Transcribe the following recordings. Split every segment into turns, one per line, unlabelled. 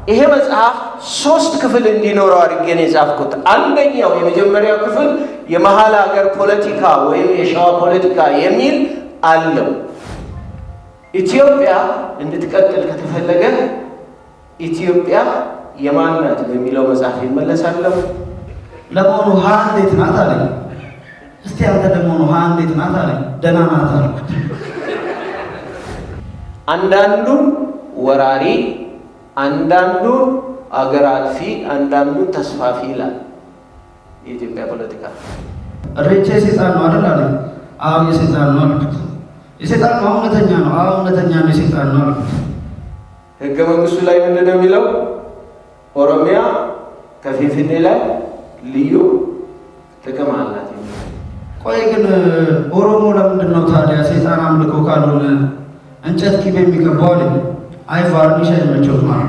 ይሄ መጽሐፍ ሶስት ክፍል እንዲኖረው አድርጌ ነው የጻፍኩት። አንደኛው የመጀመሪያው ክፍል የመሀል ሀገር ፖለቲካ ወይም የሸዋ ፖለቲካ የሚል አለው። ኢትዮጵያ እንድትቀጥል ከተፈለገ ኢትዮጵያ የማን ናት በሚለው መጽሐፍ ይመለሳለሁ።
ለመሆኑ ሀ እንዴት ናት አለኝ። እስቲ አንተ ደግሞ ሀ እንዴት ናት አለኝ። ደህና ናት አልኩት።
አንዳንዱን ወራሪ፣ አንዳንዱን አገር አጥፊ፣ አንዳንዱን ተስፋፊ ይላል የኢትዮጵያ ፖለቲካ።
እሬቻ የሴጣን ነው አይደል አለኝ። አዎ የሴጣን ነው አልኩት። የሴጣን ነው እውነተኛ ነው? አዎ እውነተኛ ነው የሴጣን ነው አልኩት።
ህገ መንግስቱ ላይ ምንድን ነው የሚለው? ኦሮሚያ ከፊንፊኔ ላይ ልዩ ጥቅም አላት የሚለው።
ቆይ ግን ኦሮሞ ለምንድን ነው ታዲያ ሴጣን አምልኮ ካልሆነ እንጨት ቂቤ የሚቀባው አለኝ። አይ ቫርኒሽ አይመቸውም ማለት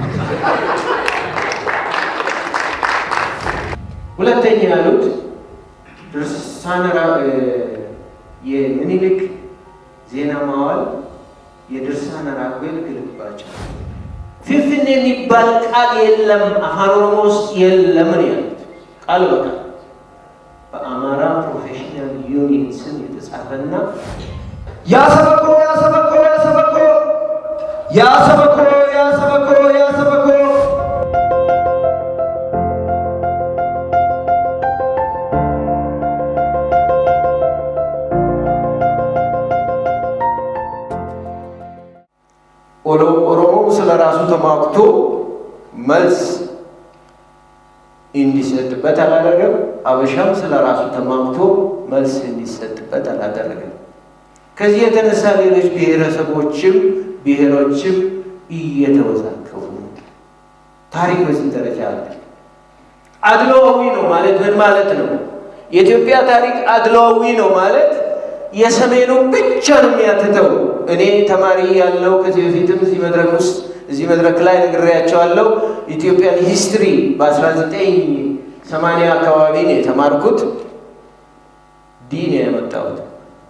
ሁለተኛ ያሉት ድርሳነ ራ- የምኒልክ ዜና ማዋል የድርሳነ ራጉኤል ግልባቸው ፊንፊኔ የሚባል ቃል የለም፣ አፋን ኦሮሞ ውስጥ የለም ነው ያሉት። ቃል በቃል በአማራ ፕሮፌሽናል ዩኒየን ስም የተጻፈና
ያሰበኮ ያሰበኮ ያሰበኮ ያሰበኮ ያሰበኮ ያሰበኮ
ኦሎ- ኦሮሞው ስለ ራሱ ተሟግቶ መልስ እንዲሰጥበት አላደረገም። አበሻም ስለ ራሱ ተሟግቶ መልስ እንዲሰጥበት አላደረገም። ከዚህ የተነሳ ሌሎች ብሔረሰቦችም ብሔሮችም እየተወዛገቡ ነው። ታሪክ በዚህ ደረጃ አለ። አድሏዊ ነው ማለት ምን ማለት ነው? የኢትዮጵያ ታሪክ አድሏዊ ነው ማለት የሰሜኑ ብቻ ነው የሚያትተው። እኔ ተማሪ ያለው ከዚህ በፊትም እዚህ መድረክ ውስጥ እዚህ መድረክ ላይ ነግሬያቸዋለሁ። ኢትዮጵያን ሂስትሪ በ1980 አካባቢ ነው የተማርኩት። ዲ ነው ያመጣሁት።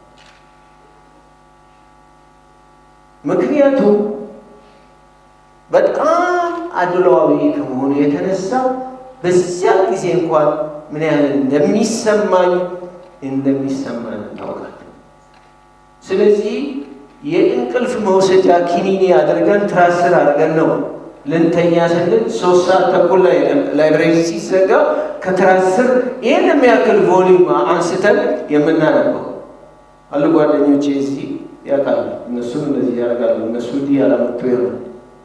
ምክንያቱም በጣም አድሏዊ ከመሆኑ የተነሳ በዚያ ጊዜ እንኳን ምን ያህል እንደሚሰማኝ እንደሚሰማን እናውቃለን። ስለዚህ የእንቅልፍ መውሰጃ ኪኒኒ አድርገን ትራስር አድርገን ነው ልንተኛ ስንል ሶስት ሰዓት ተኩል ላይ ላይብሬሪ ሲዘጋ ከትራስር ይህን የሚያክል ቮሊዩም አንስተን የምናነበው አሉ ጓደኞቼ እዚህ ያውቃሉ። እነሱም እንደዚህ ያደርጋሉ። እነሱ እንዲህ ያላመጡ ይሆናል።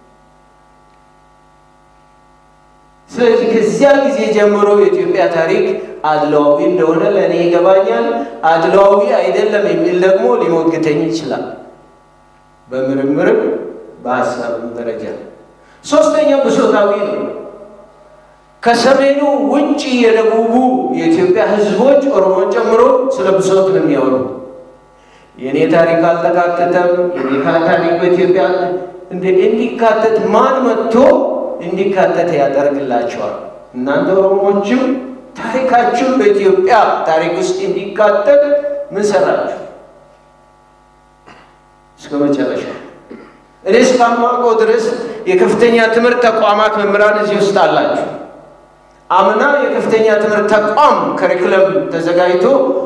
ስለዚህ ከዚያ ጊዜ ጀምሮ የኢትዮጵያ ታሪክ አድሏዊ እንደሆነ ለእኔ ይገባኛል። አድሏዊ አይደለም የሚል ደግሞ ሊሞግተኝ ይችላል፣ በምርምርም በሀሳብም ደረጃ። ሶስተኛው ብሶታዊ ነው። ከሰሜኑ ውጭ የደቡቡ የኢትዮጵያ ሕዝቦች ኦሮሞን ጨምሮ ስለ ብሶት ነው የሚያወሩ። የእኔ ታሪክ አልተካተተም፣ የኔ ታሪክ በኢትዮጵያ እንዲካተት ማን መጥቶ እንዲካተት ያደርግላቸዋል? እናንተ ኦሮሞዎችም ታሪካችሁ በኢትዮጵያ ታሪክ ውስጥ እንዲካተት ምን ሰራችሁ? እስከ መጨረሻ እኔ እስካማውቀው ድረስ የከፍተኛ ትምህርት ተቋማት መምህራን እዚህ ውስጥ አላችሁ። አምና የከፍተኛ ትምህርት ተቋም ከሪኩለም ተዘጋጅቶ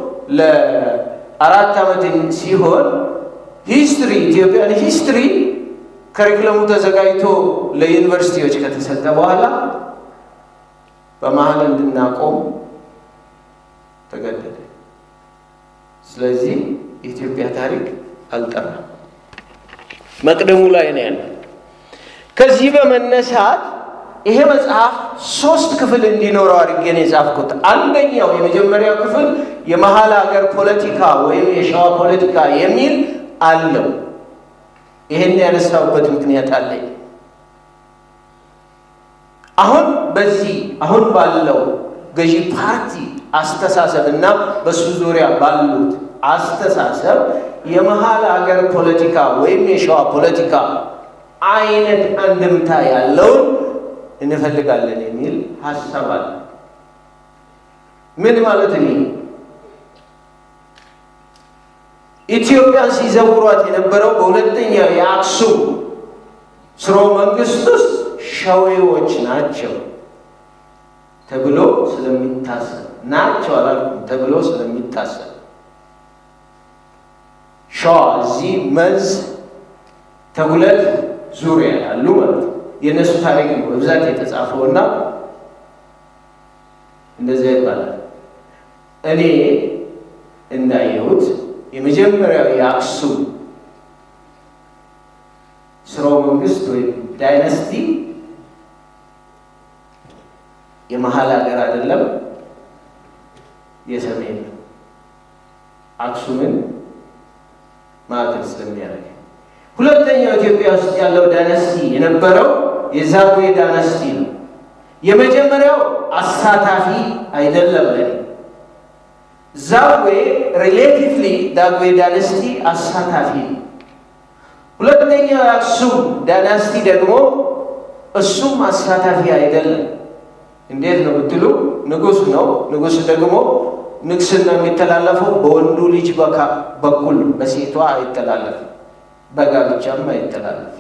ለአራት ዓመት ሲሆን ሂስትሪ ኢትዮጵያን ሂስትሪ ከሪኩለሙ ተዘጋጅቶ ለዩኒቨርሲቲዎች ከተሰጠ በኋላ በመሀል እንድናቆም ተገደደ። ስለዚህ የኢትዮጵያ ታሪክ አልጠራም፣ መቅደሙ ላይ ነው ያለ። ከዚህ በመነሳት ይሄ መጽሐፍ ሶስት ክፍል እንዲኖረው አድርጌ ነው የጻፍኩት። አንደኛው የመጀመሪያው ክፍል የመሀል ሀገር ፖለቲካ ወይም የሸዋ ፖለቲካ የሚል አለው። ይሄን ያነሳውበት ምክንያት አለኝ። አሁን በዚህ አሁን ባለው ገዢ ፓርቲ አስተሳሰብ እና በሱ ዙሪያ ባሉት አስተሳሰብ የመሀል ሀገር ፖለቲካ ወይም የሸዋ ፖለቲካ አይነት አንድምታ ያለውን እንፈልጋለን የሚል ሀሳብ አለ። ምን ማለት ነው? ኢትዮጵያን ሲዘውሯት የነበረው በሁለተኛው የአክሱም ስርወ መንግስት ውስጥ ሸዌዎች ናቸው ተብሎ ስለሚታሰብ ናቸው አላልኩም፣ ተብሎ ስለሚታሰብ ሸዋ እዚህ መንዝ ተጉለት ዙሪያ ያሉ ማለት ነው። የእነሱ ታሪክ ነው በብዛት የተጻፈው እና እንደዚያ ይባላል። እኔ እንዳየሁት የመጀመሪያው የአክሱም ስርወ መንግስት ወይም ዳይነስቲ የመሀል ሀገር አይደለም፣ የሰሜን ነው። አክሱምን ማዕከል ስለሚያደርግ ሁለተኛው ኢትዮጵያ ውስጥ ያለው ዳይነስቲ የነበረው የዛጉዌ ዳይነስቲ ነው። የመጀመሪያው አሳታፊ አይደለም። ለኔ ዛጉዌ ሪሌቲቭሊ ዳጉዌ ዳይነስቲ አሳታፊ ነው። ሁለተኛው የአክሱም ዳይናስቲ ደግሞ እሱም አሳታፊ አይደለም። እንዴት ነው ብትሉ ንጉሥ ነው። ንጉሥ ደግሞ ንግስና የሚተላለፈው በወንዱ ልጅ በኩል በሴቷ አይተላለፍም፣ በጋብቻም አይተላለፍም።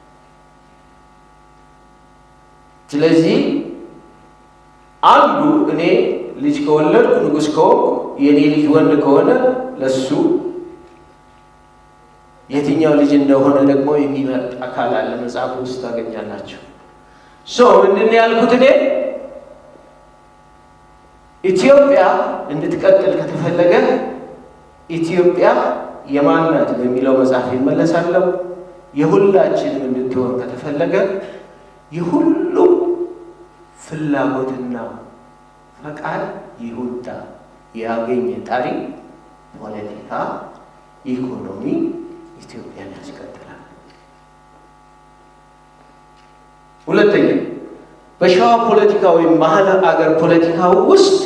ስለዚህ አንዱ እኔ ልጅ ከወለድኩ ንጉሥ ከሆንኩ የእኔ ልጅ ወንድ ከሆነ ለሱ የትኛው ልጅ እንደሆነ ደግሞ የሚመርጥ አካል አለ። መጽሐፍ ውስጥ ታገኛላችሁ። ሶ ምንድን ነው ያልኩት እኔ ኢትዮጵያ እንድትቀጥል ከተፈለገ ኢትዮጵያ የማን ናት በሚለው መጽሐፍ ይመለሳለሁ። የሁላችንም እንድትሆን ከተፈለገ የሁሉም ፍላጎትና ፈቃድ ይሁንታ ያገኘ ታሪክ፣ ፖለቲካ፣ ኢኮኖሚ ኢትዮጵያን ያስቀጥላል። ሁለተኛ በሸዋ ፖለቲካ ወይም መሀል አገር ፖለቲካ ውስጥ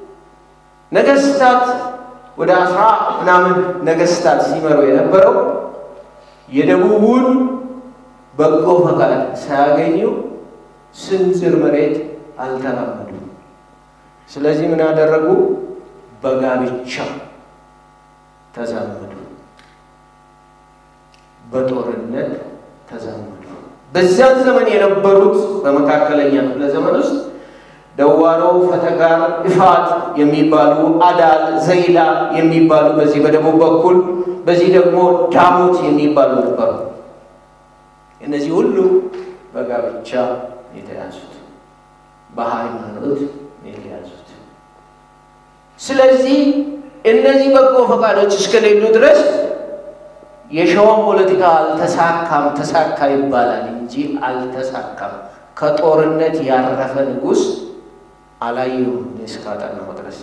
ነገስታት ወደ አስራ ምናምን ነገስታት ሲመሩ የነበረው የደቡቡን በጎ ፈቃድ ሳያገኙ ስንዝር መሬት አልተራመዱም። ስለዚህ ምን አደረጉ? በጋብቻ ተዛመዱ፣ በጦርነት ተዛመዱ። በዚያን ዘመን የነበሩት በመካከለኛ ክፍለ ዘመን ውስጥ ደዋሮ፣ ፈተጋር፣ እፋት የሚባሉ አዳል፣ ዘይላ የሚባሉ በዚህ በደቡብ በኩል በዚህ ደግሞ ዳሞት የሚባሉ ነበሩ። እነዚህ ሁሉ በጋብቻ የተያዙት በሃይማኖት የተያዙት። ስለዚህ እነዚህ በጎ ፈቃዶች እስከሌሉ ድረስ የሸዋን ፖለቲካ አልተሳካም። ተሳካ ይባላል እንጂ አልተሳካም። ከጦርነት ያረፈ ንጉሥ አላየሁም እስካጠናሁ ድረስ።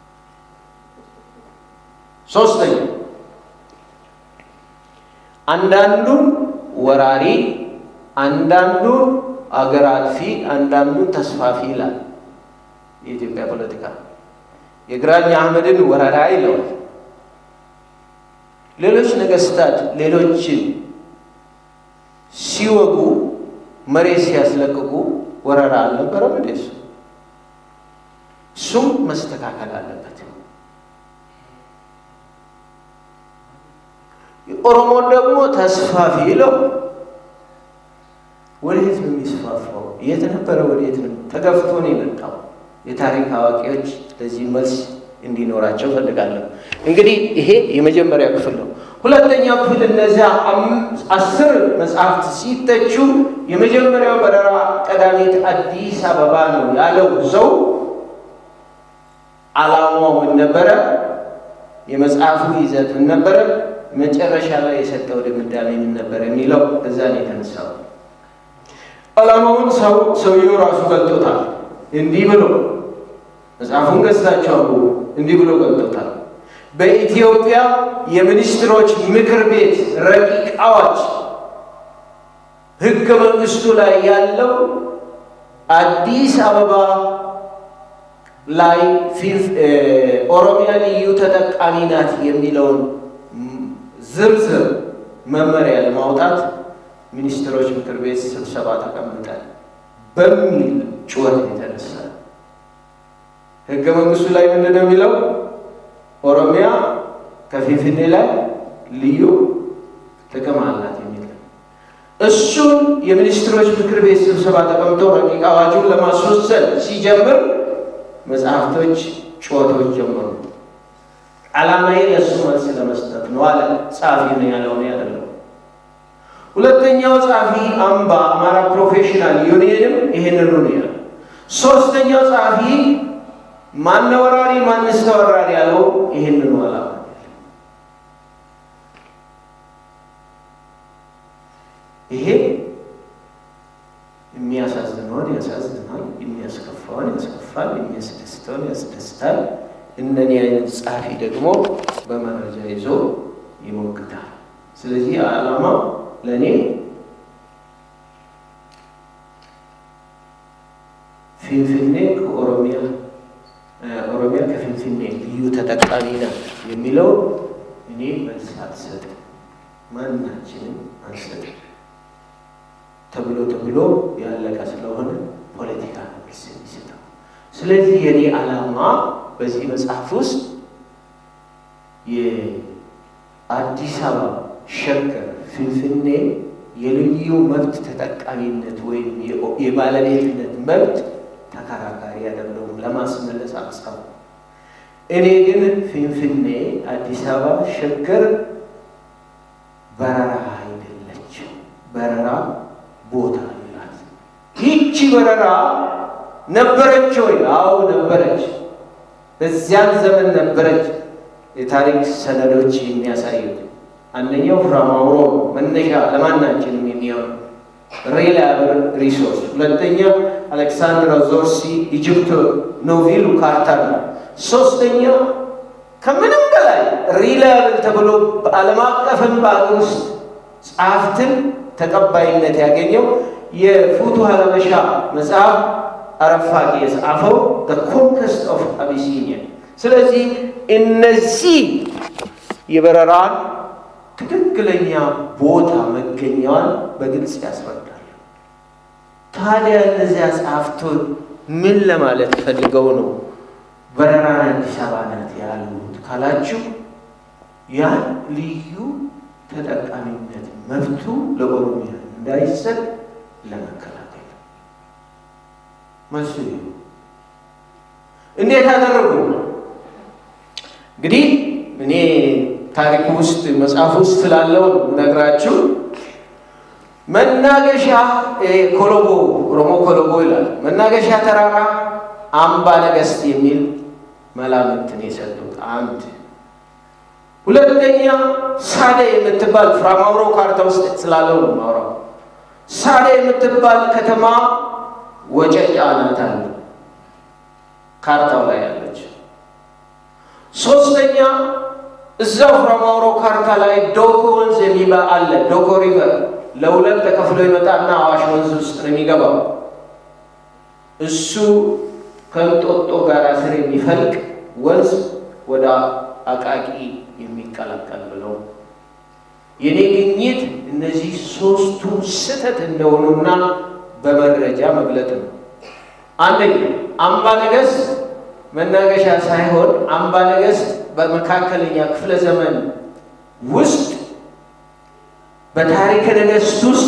ሶስተኛ አንዳንዱን ወራሪ፣ አንዳንዱን አገር አጥፊ፣ አንዳንዱን ተስፋፊ ይላል የኢትዮጵያ ፖለቲካ። የግራኝ አህመድን ወረራ ይለዋል። ሌሎች ነገስታት ሌሎችን ሲወጉ መሬት ሲያስለቅቁ ወረራ አልነበረም እንዴ? እሱ እሱም መስተካከል አለበት። ኦሮሞን ደግሞ ተስፋፊ ይለው ወዴት ነው የሚስፋፋው? የት ነበረ? ወዴት ነው? ተገፍቶ ነው የመጣው። የታሪክ አዋቂዎች ለዚህ መልስ እንዲኖራቸው ፈልጋለሁ። እንግዲህ ይሄ የመጀመሪያው ክፍል ነው። ሁለተኛው ክፍል እነዚያ አስር መጽሐፍት ሲተቹ የመጀመሪያው በረራ ቀዳሚት አዲስ አበባ ነው ያለው ሰው ዓላማው ምን ነበረ? የመጽሐፉ ይዘት ምን ነበረ? መጨረሻ ላይ የሰጠው ድምዳሜ ምን ነበር የሚለው እዛ ነው የተነሳው። ዓላማውን ሰው ሰውየው ራሱ ገልጦታል። እንዲህ ብሎ መጽሐፉን ገዝታችሁ እንዲህ ብሎ ገልጦታል። በኢትዮጵያ የሚኒስትሮች ምክር ቤት ረቂቅ አዋጅ ሕገ መንግስቱ ላይ ያለው አዲስ አበባ ላይ ኦሮሚያ ልዩ ተጠቃሚ ናት የሚለውን ዝርዝር መመሪያ ለማውጣት ሚኒስትሮች ምክር ቤት ስብሰባ ተቀምጧል በሚል ጩኸት የተነሳ ህገ መንግስቱ ላይ ምንድን ነው የሚለው? ኦሮሚያ ከፊንፊኔ ላይ ልዩ ጥቅም አላት የሚል እሱን የሚኒስትሮች ምክር ቤት ስብሰባ ተቀምጠው ረቂቅ አዋጁን ለማስወሰን ሲጀምር መጽሐፍቶች ጩኸቶች ጀመሩ። ዓላማዬ ለእሱ መልስ ለመስጠት ነው አለ። ጸሐፊ ነው ያለውን ያደለው። ሁለተኛው ጸሐፊ አምባ አማራ ፕሮፌሽናል ዩኒየንም ይህንኑ ነው ያለ። ሶስተኛው ጸሐፊ ማነ ወራሪ ማንስ ተወራሪ ያለው ይህንኑ ዓላማ ይሄ የሚያሳዝነውን ያሳዝናል፣ የሚያስከፋውን ያስከፋል፣ የሚያስደስተውን ያስደስታል። እነኒ አይነት ጸሐፊ ደግሞ በመረጃ ይዞ ይሞግታል። ስለዚህ ዓላማው ለእኔ ፊንፊኔ ከኦሮሚያ ኦሮሚያ ከፊንፊኔ ልዩ ተጠቃሚ ናት የሚለው እኔ መልስ አልሰጥም፣ ማናችንም አንሰጥም ተብሎ ተብሎ ያለቀ ስለሆነ ፖለቲካ ነው መልስ የሚሰጠው። ስለዚህ የኔ ዓላማ በዚህ መጽሐፍ ውስጥ የአዲስ አበባ ሸገር ፊንፊኔ የልዩ መብት ተጠቃሚነት ወይም የባለቤትነት መብት ተከራካሪ አይደለሁም፣ ለማስመለስ አሳብ እኔ ግን ፊንፊኔ አዲስ አበባ ሸገር በረራ አይደለችም። በረራ ቦታ ይላል። ይህቺ በረራ ነበረች ወይ? አዎ ነበረች። በዚያን ዘመን ነበረች። የታሪክ ሰነዶች የሚያሳዩት አንደኛው ፍራማውሮ መነሻ ለማናችንም የሚሆን ሪላያብል ሪሶርስ፣ ሁለተኛ አሌክሳንድራ ዞርሲ ኢጅፕት ኖቪሉ ካርታ ነው። ሶስተኛ ከምንም በላይ ሪላያብል ተብሎ በዓለም አቀፍም በአገር ውስጥ ጸሐፍትን ተቀባይነት ያገኘው የፉቱ ሀበሻ መጽሐፍ አረፋቂ የጻፈው ኮንከስት ኦፍ አቢሲኒያ። ስለዚህ እነዚህ የበረራን ትክክለኛ ቦታ መገኛዋን በግልጽ ያስረዳል። ታዲያ እነዚያ ጸሐፍቶች ምን ለማለት ፈልገው ነው በረራን አዲስ አበባ ናት ያሉት ካላችሁ ያን ልዩ ተጠቃሚነት መብቱ ለኦሮሚያ እንዳይሰጥ ለመከላከል መልሱ እንዴት አደረጉ? እንግዲህ እኔ ታሪክ ውስጥ መጽሐፍ ውስጥ ስላለው ነግራችሁ መናገሻ ኮሎቦ ኦሮሞ ኮሎቦ ይላል። መናገሻ ተራራ አምባ ነገስት የሚል መላምትን የሰጡት አንድ ሁለተኛ ሳደ የምትባል ፍራማውሮ ካርታ ውስጥ ስላለው ነው ማውራው። ሳደ የምትባል ከተማ ወጨጫ ናት አለ ካርታው ላይ ያለች። ሶስተኛ እዛው ፍራማውሮ ካርታ ላይ ዶኮ ወንዝ የሚባል አለ። ዶኮ ሪቨር ለሁለት ተከፍሎ ይመጣና አዋሽ ወንዝ ውስጥ ነው የሚገባው። እሱ ከእንጦጦ ጋር ስር የሚፈልቅ ወንዝ ወደ አቃቂ የሚቀላቀል ብለው የኔ ግኝት እነዚህ ሶስቱ ስህተት እንደሆኑና በመረጃ መግለጥ ነው። አንደኛ አምባ ነገስት መናገሻ ሳይሆን አምባ ነገስት በመካከለኛ ክፍለ ዘመን ውስጥ በታሪከ ነገስት ውስጥ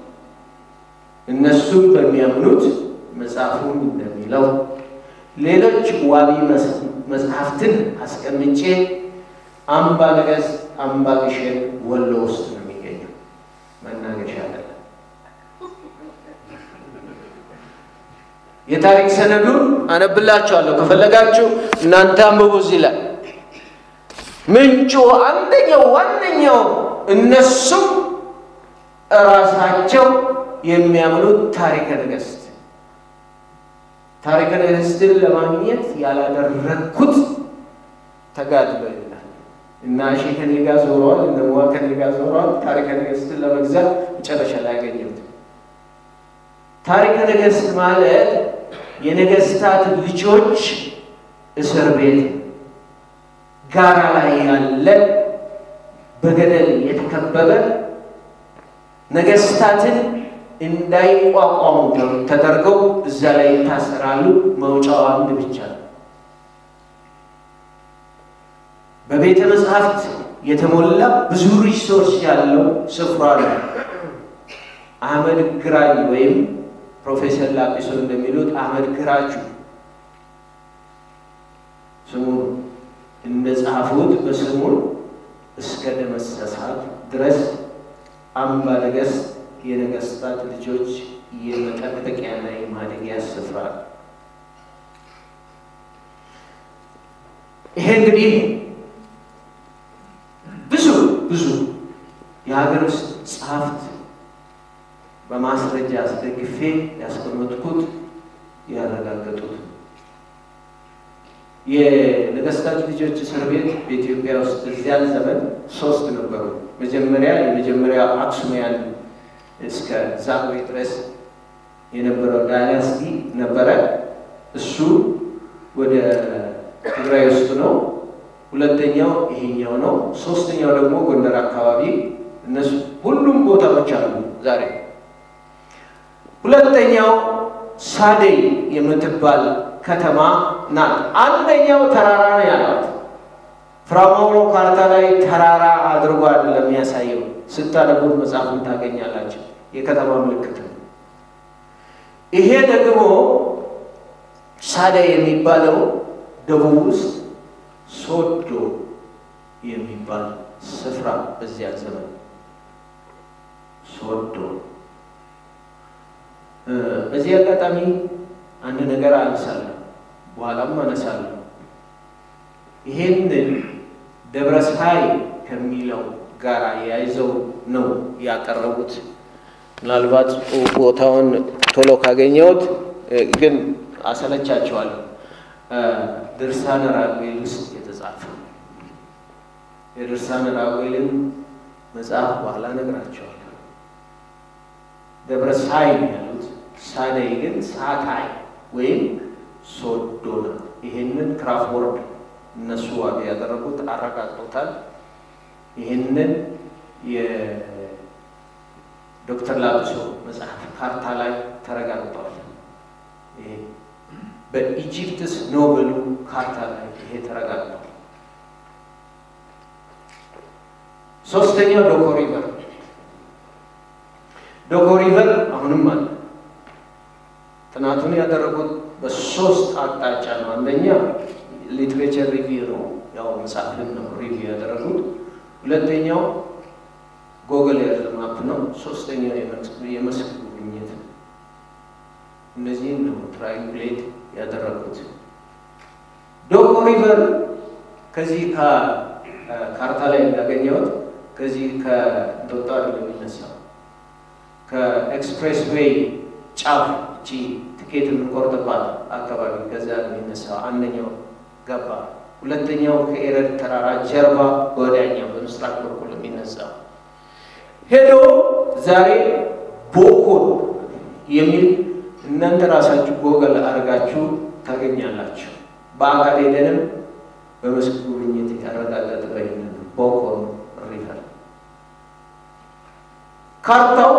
እነሱም በሚያምኑት መጽሐፉም እንደሚለው ሌሎች ዋቢ መጽሐፍትን አስቀምጬ አምባ ነገስት አምባ ግሸን ወሎ ውስጥ ነው የሚገኘው፣ መናገሻ አይደለም። የታሪክ ሰነዱን አነብላችኋለሁ ከፈለጋችሁ እናንተ አንብቡ። እዚህ ላይ ምንጩ አንደኛው ዋነኛው እነሱም እራሳቸው የሚያምኑት ታሪከ ነገስት ታሪከ ነገስትን ለማግኘት ያላደረግኩት ተጋድሎ ይላል እና ሺ ከኔ ጋር ዞረዋል፣ እነ ሙዋ ከኔ ጋር ዞረዋል። ታሪከ ነገስትን ለመግዛት መጨረሻ ላይ ያገኘሁት ታሪከ ነገስት ማለት የነገስታት ልጆች እስር ቤት ጋራ ላይ ያለ በገደል የተከበበ ነገስታትን እንዳይቋቋሙ ተደርገው እዛ ላይ ይታሰራሉ። መውጫው አንድ ብቻ ነው። በቤተ መጽሐፍት የተሞላ ብዙ ሪሶርስ ያለው ስፍራ ነው። አህመድ ግራኝ ወይም ፕሮፌሰር ላጲሶ እንደሚሉት አህመድ ግራችሁ ስሙን እንደ ጻፉት በስሙን እስከ ደመሰሳት ድረስ አምባ ነገሥት የነገስታት ልጆች የመጠበቂያና የማደጊያ ስፍራ ይሄ እንግዲህ ብዙ ብዙ የሀገር ውስጥ ጸሐፍት በማስረጃ አስደግፌ ያስቀመጥኩት ያረጋገጡት የነገስታት ልጆች እስር ቤት በኢትዮጵያ ውስጥ እዚያን ዘመን ሶስት ነበሩ። መጀመሪያ የመጀመሪያ አክሱማውያን እስከ ዛጉዌ ድረስ የነበረው ዳይናስቲ ነበረ። እሱ ወደ ትግራይ ውስጥ ነው። ሁለተኛው ይሄኛው ነው። ሶስተኛው ደግሞ ጎንደር አካባቢ። እነሱ ሁሉም ቦታዎች አሉ ዛሬ። ሁለተኛው ሳደይ የምትባል ከተማ ናት። አንደኛው ተራራ ነው ያላት። ፍራማውሎ ካርታ ላይ ተራራ አድርጎ አይደለም የሚያሳየው። ስታነቡት መጽሐፉን ታገኛላችሁ። የከተማ ምልክት ነው። ይሄ ደግሞ ሳደይ የሚባለው ደቡብ ውስጥ ሶዶ የሚባል ስፍራ በዚያ ዘመን ሶዶ። በዚህ አጋጣሚ አንድ ነገር አነሳለሁ፣ በኋላም አነሳለሁ። ይሄንን ደብረ ፀሐይ ከሚለው ጋር የያይዘው ነው ያቀረቡት። ምናልባት ቦታውን ቶሎ ካገኘሁት ግን አሰለቻቸዋለሁ። ድርሳነ ራጉኤል ውስጥ የተጻፈ የድርሳነ ራጉኤልን መጽሐፍ በኋላ ነግራቸዋለሁ። ደብረ ፀሐይ ያሉት ሳደይ ግን ሳታይ ወይም ሶዶ ነው። ይሄንን ክራፍወርድ እነሱ ዋጋ ያደረጉት አረጋግጦታል። ይህንን የዶክተር ላጲሶ መጽሐፍ ካርታ ላይ ተረጋግጧል። ይሄ በኢጂፕትስ ኖቤሉ ካርታ ላይ ይሄ ተረጋግጧል። ሶስተኛው ዶኮ ሪቨር ዶኮ ሪቨር አሁንም አለ። ጥናቱን ያደረጉት በሶስት አቅጣጫ ነው። አንደኛ ሊትሬቸር ሪቪው ነው፣ ያው መጽሐፍን ነው ሪቪው ያደረጉት። ሁለተኛው ጎግል የርዝ ማፕ ነው። ሶስተኛው የመስክ ጉብኝት ነው። እነዚህን ነው ትራይንጉሌት ያደረጉት። ዶኮ ሪቨር ከዚህ ከካርታ ላይ እንዳገኘሁት ከዚህ ከእንጦጦ አይደለም የሚነሳው ከኤክስፕሬስ ዌይ ጫፍ እቺ ትኬት የምንቆርጥባት አካባቢ ከዚያ ነው የሚነሳው። አንደኛው ገባ። ሁለተኛው ከኤረድ ተራራ ጀርባ በወዲያኛው በምስራቅ በኩል የሚነሳው ሄዶ ዛሬ ቦኮን የሚል እናንተ ራሳችሁ ጎገል አድርጋችሁ ታገኛላችሁ። በአካል ሄደንም በመስክ ጉብኝት ያረጋገጠ ይህንን ቦኮን ሪቨር ካርታው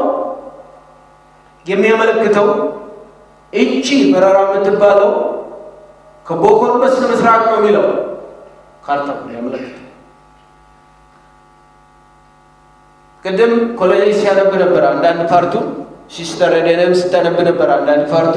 የሚያመለክተው እቺ በረራ የምትባለው ከቦኮን በስተ ምስራቅ ነው የሚለው ካርታው የሚያመለክተው። ቅድም ኮሎኔል ሲያነብ ነበር አንዳንድ ፓርቱ፣ ሲስተር ደንም ስታነብ ነበር አንዳንድ ፓርቱ።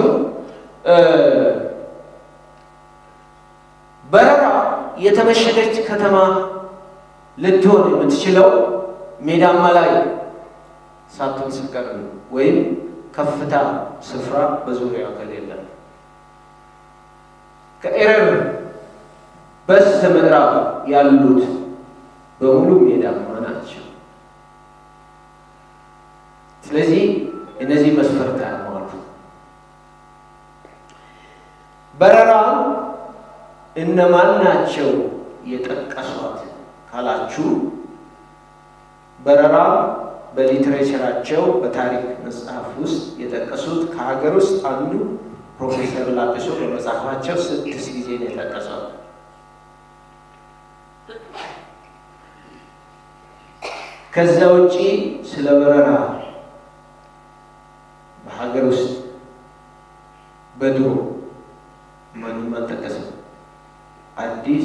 በረራ የተመሸገች ከተማ ልትሆን የምትችለው ሜዳማ ላይ ሳትሆን ስትቀር ነው ወይም ከፍታ ስፍራ በዙሪያው ከሌለ ከኤረር በስተ ምዕራብ ያሉት በሙሉ ሜዳማ ናቸው። ስለዚህ እነዚህ መስፈርት ያሟሉ። በረራ እነማን ናቸው የጠቀሷት ካላችሁ በረራ በሊትሬቸራቸው በታሪክ መጽሐፍ ውስጥ የጠቀሱት ከሀገር ውስጥ አንዱ ፕሮፌሰር ላጲሶ በመጽሐፋቸው ስድስት ጊዜ ነው የጠቀሰው። ከዛ ውጪ ስለ በረራ በሀገር ውስጥ በድሮ ማንም አልጠቀሰም። አዲስ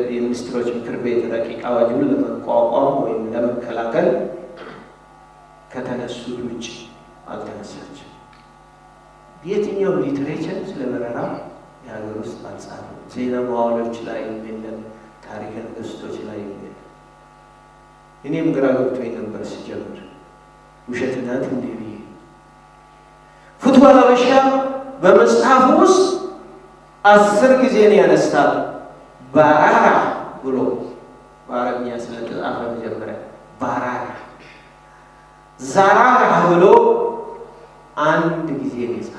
የሚኒስትሮች ምክር ቤት ረቂቅ አዋጁን ለመቋቋም ወይም ለመከላከል ከተነሱት ውጭ አልተነሳችም። የትኛው ሊትሬቸር ስለ በረራ የሀገር ውስጥ አልጻፈም። ዜና መዋዕሎች ላይ የለም፣ ታሪከ ነገሥቶች ላይ የለም። እኔም ግራ ገብቶኝ ነበር ሲጀምር ውሸት ናት እንዴ ብዬ ፍትወ ሀበሻ በመጽሐፍ ውስጥ አስር ጊዜ ነው ያነሳል። ባራራ ብሎ በአረብኛ ስለተጻፈ መጀመሪያ ባራራ፣ ዛራራ ብሎ አንድ ጊዜ ነው የጻፈው።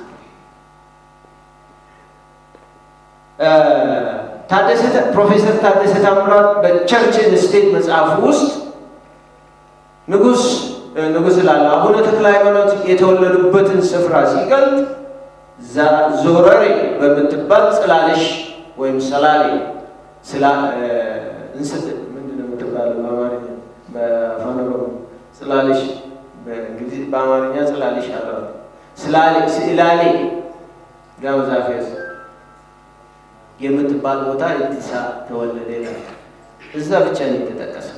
ፕሮፌሰር ታደሰ ታምራት በቸርች ስቴት መጽሐፍ ውስጥ ንጉስ ንጉስ ላለ አቡነ ተክለ ሃይማኖት የተወለዱበትን ስፍራ ሲገልጥ ዞረሬ በምትባል ጽላለሽ ወይም ሰላሌ ምንድን ነው የምትባለው በአማርኛ በአፋን ኦሮሞ ጽላለሽ በአማርኛ ጽላለሽ አለ ስላሌ ጋምዛፌስ የምትባል ቦታ ኢትሳ ተወለደ ይላል። እዛ ብቻ ነው የተጠቀሰው።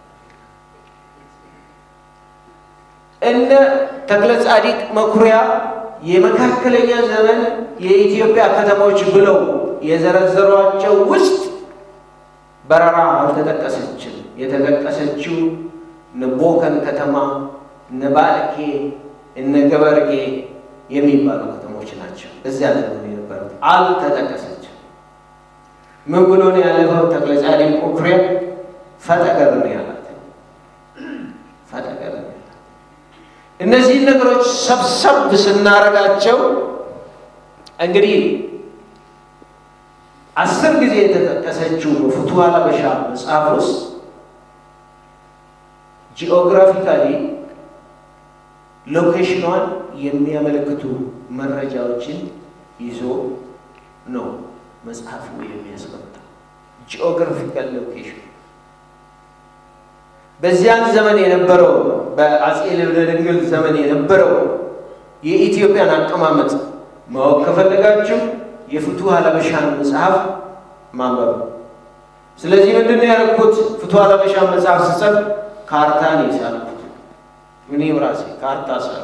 እነ ተክለ ጻዲቅ መኩሪያ የመካከለኛ ዘመን የኢትዮጵያ ከተሞች ብለው የዘረዘሯቸው ውስጥ በረራ አልተጠቀሰችም። የተጠቀሰችው እነ ቦከን ከተማ፣ እነ ባልኬ፣ እነ ገበርጌ የሚባሉ ከተሞች ናቸው። እዚያ ዘመን የነበሩት አልተጠቀሰችም። ምን ብሎ ነው ያለፈው? ተክለ ጻዲቅ መኩሪያ ፈጠገር ነው ያላት። ፈጠገር ነው ያላት። እነዚህን ነገሮች ሰብሰብ ስናረጋቸው እንግዲህ አስር ጊዜ የተጠቀሰችው በፍትወ ሀበሻ መጽሐፍ ውስጥ ጂኦግራፊካሊ ሎኬሽኗን የሚያመለክቱ መረጃዎችን ይዞ ነው መጽሐፉ የሚያስቀምጠው። ጂኦግራፊካል ሎኬሽን በዚያን ዘመን የነበረው በአፄ ልብነ ድንግል ዘመን የነበረው የኢትዮጵያን አቀማመጥ ማወቅ ከፈለጋችሁ የፍትወ ሀበሻን መጽሐፍ ማንበብ። ስለዚህ ምንድን ነው ያደረኩት? ፍትወ ሀበሻን መጽሐፍ ስጽፍ ካርታ ነው የሳልኩት። እኔም ራሴ ካርታ ሳል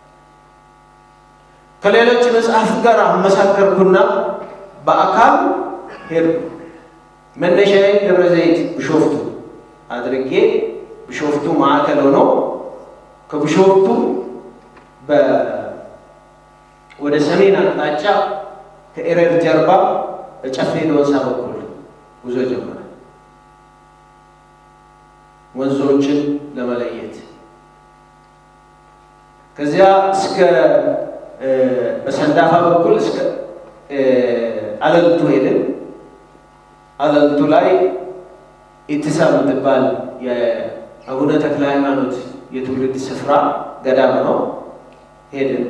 ከሌሎች መጽሐፍ ጋር አመሳከርኩና በአካል ሄድኩ። መነሻዬን ደብረ ዘይት ቢሾፍቱ አድርጌ ቢሾፍቱ ማዕከል ሆኖ ከቢሾፍቱ ወደ ሰሜን አቅጣጫ ከኤረር ጀርባ በጨፌ ዶንሳ በኩል ጉዞ ጀመረ። ወንዞችን ለመለየት ከዚያ እስከ በሰንዳፋ በኩል እስከ አለልቱ ሄድን። አለልቱ ላይ ኢትሳ የምትባል የአቡነ ተክለ ሃይማኖት የትውልድ ስፍራ ገዳም ነው። ሄድን።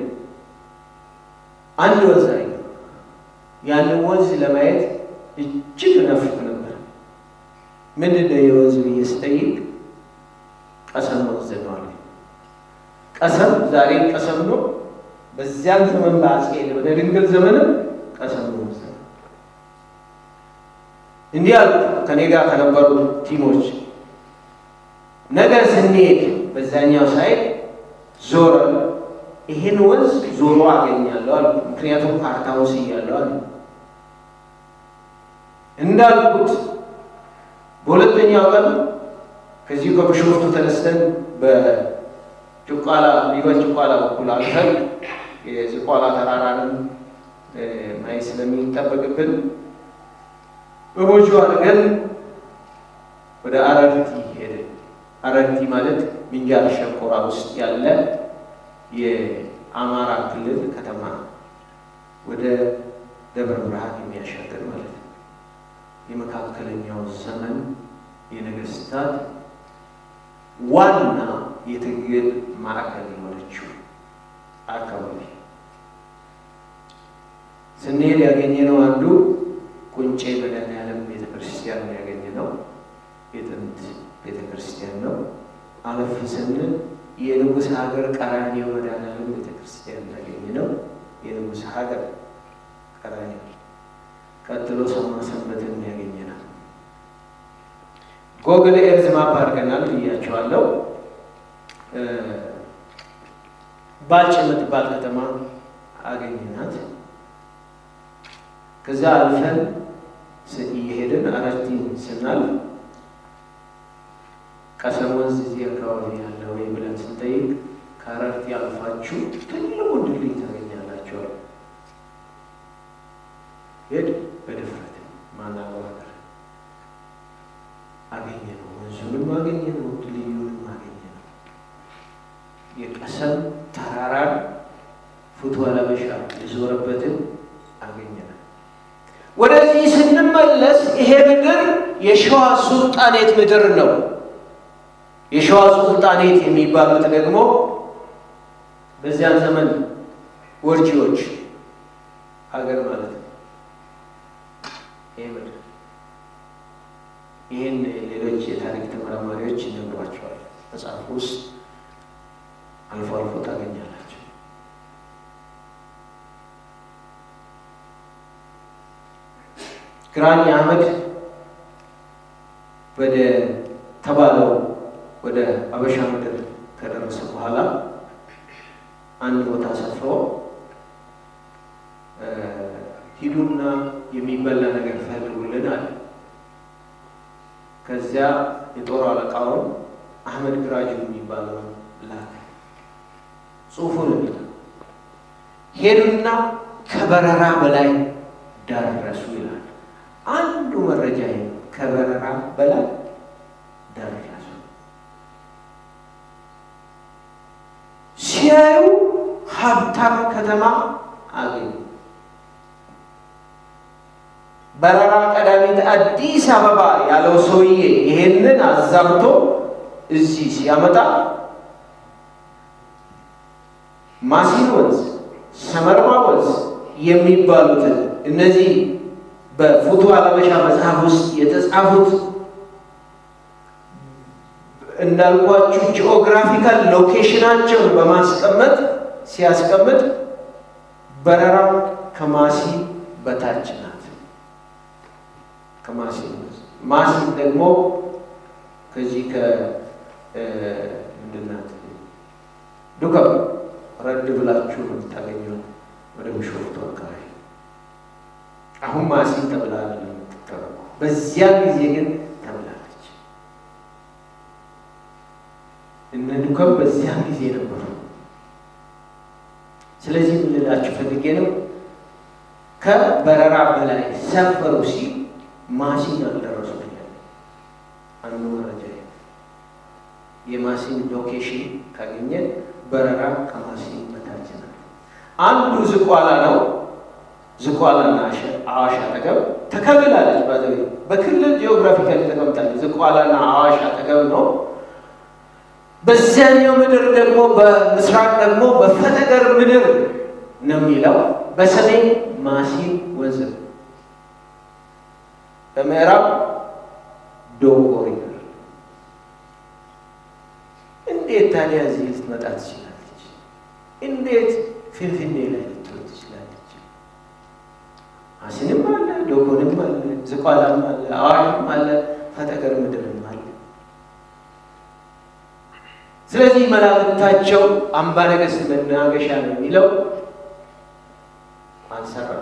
አንድ ወንዝ አይ ያንን ወንዝ ለማየት እጅግ ነፍቅ ነበር። ምንድን ነው የወንዝ ብዬ ስጠይቅ ቀሰም ወንዝ ነው አለ። ቀሰም ዛሬ ቀሰም ነው። በዚያን ዘመን በአፄ ልብነ ድንግል ዘመንም ቀሰም ወንዝ ነው። እንዲህ አሉ ከኔ ጋር ከነበሩ ቲሞች ነገር ስንሄድ በዛኛው ሳይድ ዞረ ይሄን ወንዝ ዞሮ አገኛለሁ አሉ። ምክንያቱም ካርታው ስያለሁ አሉ። እንዳልኩት በሁለተኛው ቀን ከዚሁ ከቢሾፍቱ ተነስተን በጭቋላ ሊበን ጭቋላ በኩል አልፈን የዝቋላ ተራራንም ማየት ስለሚጠበቅብን በሞጆ አድርገን ወደ አረርቲ ሄድን። አረርቲ ማለት ምንጃር ሸንኮራ ውስጥ ያለ የአማራ ክልል ከተማ ወደ ደብረ ብርሃን የሚያሻገር ማለት ነው። የመካከለኛው ዘመን የነገስታት ዋና የትግል ማዕከል የሆነችው አካባቢ ስንሄድ ያገኘነው አንዱ ቁንጬ መድኃኔዓለም ቤተክርስቲያን ነው ያገኘነው። የጥንት ቤተክርስቲያን ነው። አለፍ ስንል የንጉሥ ሀገር ቀራንዮ መድኃኔዓለም ቤተክርስቲያን ያገኘነው የንጉሥ ሀገር ቀራንዮ፣ ቀጥሎ ሰማ ሰንበትን ያገኘናል። ጎግል ኤርዝ ማፕ አድርገናል ብያቸዋለሁ። ባልጭ የምትባል ከተማ አገኘናት። ከዛ አልፈን እየሄድን አረርቲን ስናልፍ ቀሰም ወንዝ እዚህ አካባቢ ያለ ወይ ብለን ስንጠይቅ ከአረርቲ አልፋችሁ ትልቁን ድልድይ ታገኛላችሁ። ሄድ በድፍረት ማናገር አገኘ ነው። ወንዙንም አገኘ ነው። ድልድዩንም አገኘ ነው። የቀሰም ተራራን ፉት ወለበሻ የዞረበትን አገኘ ነው። ወደዚህ ስንመለስ ይሄ ምድር የሸዋ ሱልጣኔት ምድር ነው። የሸዋ ሱልጣኔት የሚባሉት ደግሞ በዚያን ዘመን ወርጂዎች ሀገር ማለት ነው። ይህ ምድር ይህን ሌሎች የታሪክ ተመራማሪዎች ይነግሯቸዋል። መጽሐፍ ውስጥ አልፎ አልፎ ታገኛላቸው። ግራኝ አህመድ ወደ ተባለው ወደ አበሻ ምድር ከደረሰ በኋላ አንድ ቦታ ሰፍሮ ሂዱና የሚበላ ነገር ፈልጉልን አለ። ከዚያ የጦር አለቃውን አህመድ ግራጁ የሚባለውን ላከ። ጽሑፉን ል ሄዱና ከበረራ በላይ ደረሱ ይላል። አንዱ መረጃ ከበረራ በላይ ደረሱ። ሲያዩ ሀብታም ከተማ አገኙ። በረራ ቀዳሚት አዲስ አበባ ያለው ሰውዬ ይሄንን አዛብቶ እዚህ ሲያመጣ ማሲን ወንዝ፣ ሰመርማ ወንዝ የሚባሉትን እነዚህ በፉቱ አለበሻ መጽሐፍ ውስጥ የተጻፉት እንዳልኳችሁ ጂኦግራፊካል ሎኬሽናቸውን በማስቀመጥ ሲያስቀምጥ በረራ ከማሲ በታች ናት። ከማሲ ማሲ ደግሞ ከዚህ ከምንድናት ዱከም ረድ ብላችሁ ነው የምታገኘው ወደ ቢሾፍቱ አካባቢ። አሁን ማሲ ተብላ የምትጠረቁ በዚያ ጊዜ ግን ተብላለች። እነ ዱከም በዚያ ጊዜ ነበሩ። ስለዚህ ምን ልላችሁ ፈልጌ ነው ከበረራ በላይ ሰፈሩ ሲል ማሲን አልደረሱ አንዱ መረጃ የማሲን ሎኬሽን ካገኘን በረራ ከማሲን በታች ነው። አንዱ ዝቋላ ነው። ዝቋላና አዋሽ አጠገብ ተከልላለች። ባዘ በክልል ጂኦግራፊካሊ ተቀምጣለች። ዝቋላና አዋሽ አጠገብ ነው። በዚያኛው ምድር ደግሞ በምስራቅ ደግሞ በፈጠገር ምድር ነው የሚለው። በሰሜን ማሲን ወንዝ ነው። በምዕራብ ዶጎ ሪቨር። እንዴት ታዲያ እዚህ ልትመጣ ትችላለች? እንዴት ፊንፊኔ ላይ ልትሆን ትችላለች? ማሲንም አለ፣ ዶጎንም አለ፣ ዝቋላም አለ፣ አዋሽም አለ፣ ፈጠገር ምድርም አለ። ስለዚህ መላምታቸው አምባ ነገሥት መናገሻ ነው የሚለው አልሰራም።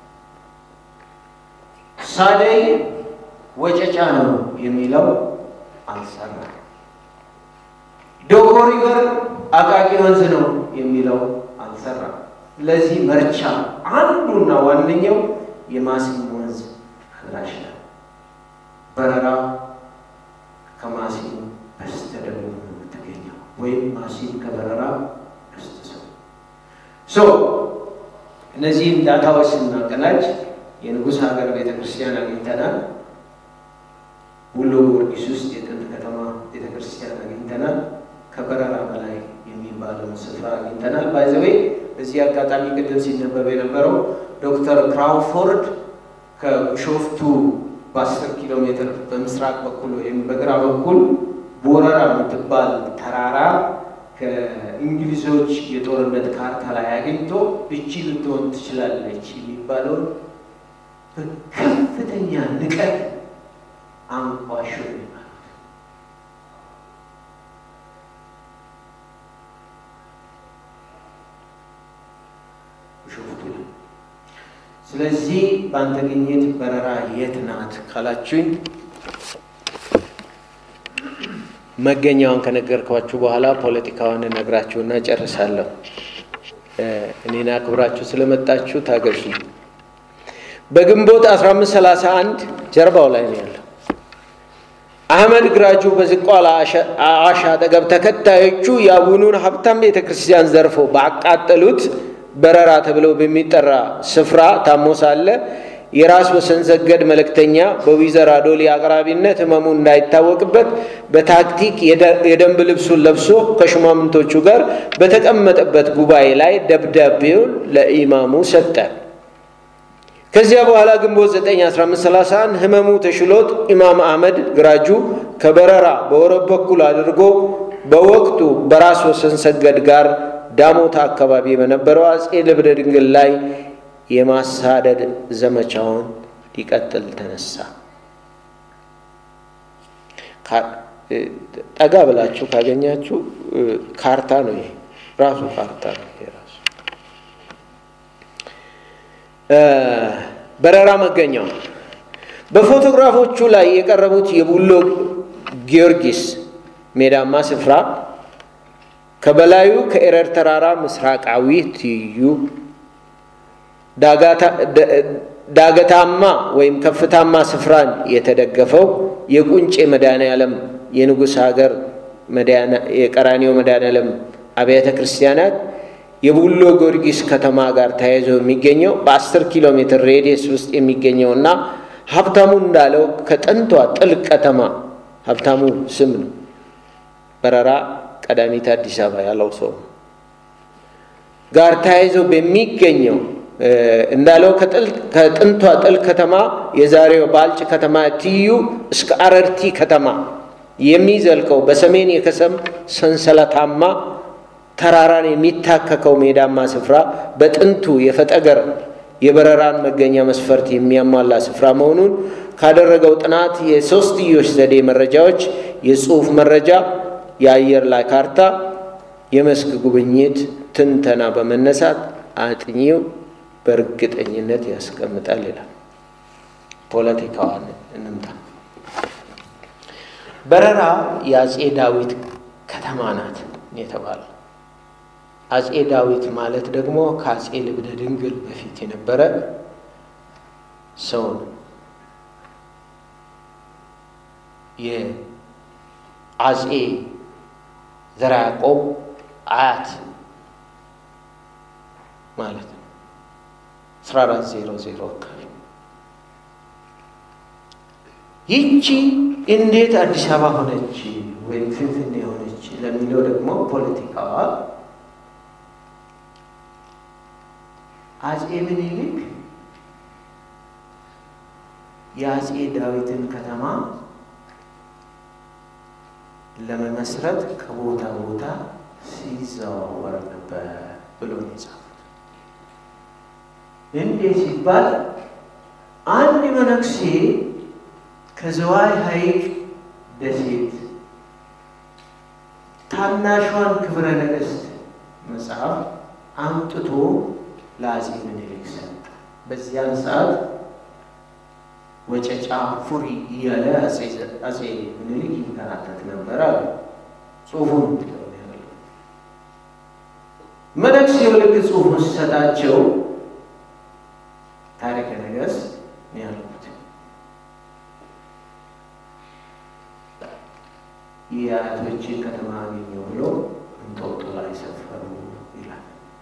ሳደይ ወጨጫ ነው የሚለው አልሰራም። ዶጎ ሪቨር አቃቂ ወንዝ ነው የሚለው አልሰራም። ለዚህ መርቻ አንዱና ዋነኛው የማሲን ወንዝ ፍላሽ ነው። በረራ ከማሲን በስተደቡብ ነው የምትገኘው፣ ወይም ማሲን ከበረራ በስተሰው ሶ እነዚህም ዳታዎች ስናቀናጅ የንጉሥ ሀገር ቤተ ክርስቲያን አግኝተናል። ውሎ ጊዮርጊስ ውስጥ የጥንት ከተማ ቤተ ክርስቲያን አግኝተናል። ከበረራ በላይ የሚባለውን ስፍራ አግኝተናል። ባይዘዌ በዚህ አጋጣሚ ቅድም ሲነበብ የነበረው ዶክተር ክራውፎርድ ከቢሾፍቱ በአስር ኪሎ ሜትር በምስራቅ በኩል ወይም በግራ በኩል ቦረራ የምትባል ተራራ ከእንግሊዞች የጦርነት ካርታ ላይ አግኝቶ እቺ ልትሆን ትችላለች የሚባለውን በከፍተኛ ንቀት አንቋሾ ይባላል። ስለዚህ በአንተ ግኝት በረራ የት ናት ካላችሁኝ መገኛዋን ከነገርኳችሁ በኋላ ፖለቲካዋን እነግራችሁና ጨርሳለሁ። እኔን አክብራችሁ ስለመጣችሁ ታገሱ። በግንቦት 1531 ጀርባው ላይ ነው ያለው። አህመድ ግራጁ በዝቋላ አዋሽ አጠገብ ተከታዮቹ የአቡኑን ሀብታም ቤተ ክርስቲያን ዘርፎ ባቃጠሉት በረራ ተብለው በሚጠራ ስፍራ ታሞ ሳለ የራስ ወሰን ሰገድ መልእክተኛ በዊዘር አዶሊ አቅራቢነት ህመሙ እንዳይታወቅበት በታክቲክ የደንብ ልብሱን ለብሶ ከሹማምንቶቹ ጋር በተቀመጠበት ጉባኤ ላይ ደብዳቤውን ለኢማሙ ሰጠ። ከዚያ በኋላ ግንቦት 9 1531 ህመሙ ተሽሎት ኢማም አህመድ ግራጁ ከበረራ በወረብ በኩል አድርጎ በወቅቱ በራስ ወሰን ሰገድ ጋር ዳሞታ አካባቢ በነበረው አጼ ልብነ ድንግል ላይ የማሳደድ ዘመቻውን ሊቀጥል ተነሳ። ጠጋ ብላችሁ ካገኛችሁ ካርታ ነው። ይሄ ራሱ ካርታ ነው። ይሄ ራሱ በረራ መገኛው በፎቶግራፎቹ ላይ የቀረቡት የቡሎ ጊዮርጊስ ሜዳማ ስፍራ ከበላዩ ከኤረር ተራራ ምስራቃዊ ትይዩ ዳገታማ ወይም ከፍታማ ስፍራን የተደገፈው የቁንጬ መድኃኔዓለም የንጉሥ ሀገር የቀራኒዮ መድኃኔዓለም አብያተ ክርስቲያናት የቡሎ ጊዮርጊስ ከተማ ጋር ተያይዞ የሚገኘው በአስር ኪሎ ሜትር ሬዲየስ ውስጥ የሚገኘውና ሀብታሙ እንዳለው ከጥንቷ ጥልቅ ከተማ ሀብታሙ ስም ነው። በረራ ቀዳሚት አዲስ አበባ ያለው ሰው ጋር ተያይዞ በሚገኘው እንዳለው ከጥንቷ ጥልቅ ከተማ የዛሬው ባልጭ ከተማ ትይዩ እስከ አረርቲ ከተማ የሚዘልቀው በሰሜን የከሰም ሰንሰለታማ ተራራን የሚታከከው ሜዳማ ስፍራ በጥንቱ የፈጠገር የበረራን መገኛ መስፈርት የሚያሟላ ስፍራ መሆኑን ካደረገው ጥናት የሶስትዮሽ ዘዴ መረጃዎች፣ የጽሑፍ መረጃ፣ የአየር ላይ ካርታ፣ የመስክ ጉብኝት ትንተና በመነሳት አጥኚው በእርግጠኝነት ያስቀምጣል ይላል። ፖለቲካዋን እንምጣ። በረራ የአጼ ዳዊት ከተማ ናት የተባለው አጼ ዳዊት ማለት ደግሞ ከአጼ ልብነ ድንግል በፊት የነበረ ሰው ነው። የአጼ ዘርዓ ያዕቆብ አያት ማለት ነው። አስራ አራት ዜሮ ዜሮ አካባቢ ይቺ እንዴት አዲስ አበባ ሆነች ወይም ፍንፍኔ ሆነች ለሚለው ደግሞ ፖለቲካዋ አጼ ምኒልክ የአጼ ዳዊትን ከተማ ለመመስረት ከቦታ ቦታ ሲዘዋወር ነበር ብሎ ነው የጻፉት። እንዴት ሲባል አንድ መነኩሴ ከዝዋይ ሐይቅ ደሴት ታናሿን ክብረ ነገሥት መጽሐፍ አምጥቶ ለአጼ ምኒልክ ሰጠ። በዚያን ሰዓት ወጨጫ ፉሪ እያለ አጼ ምኒልክ ይንከራተት ነበር አሉ። ጽሁፉን መነኩሴው ልክ ጽሁፉን ሲሰጣቸው ታሪከ ነገሥት ነው ያልኩት። የአያቶችን ከተማ አገኘሁ ብሎ እንጦጦ ላይ ሰፈሩ ይላል።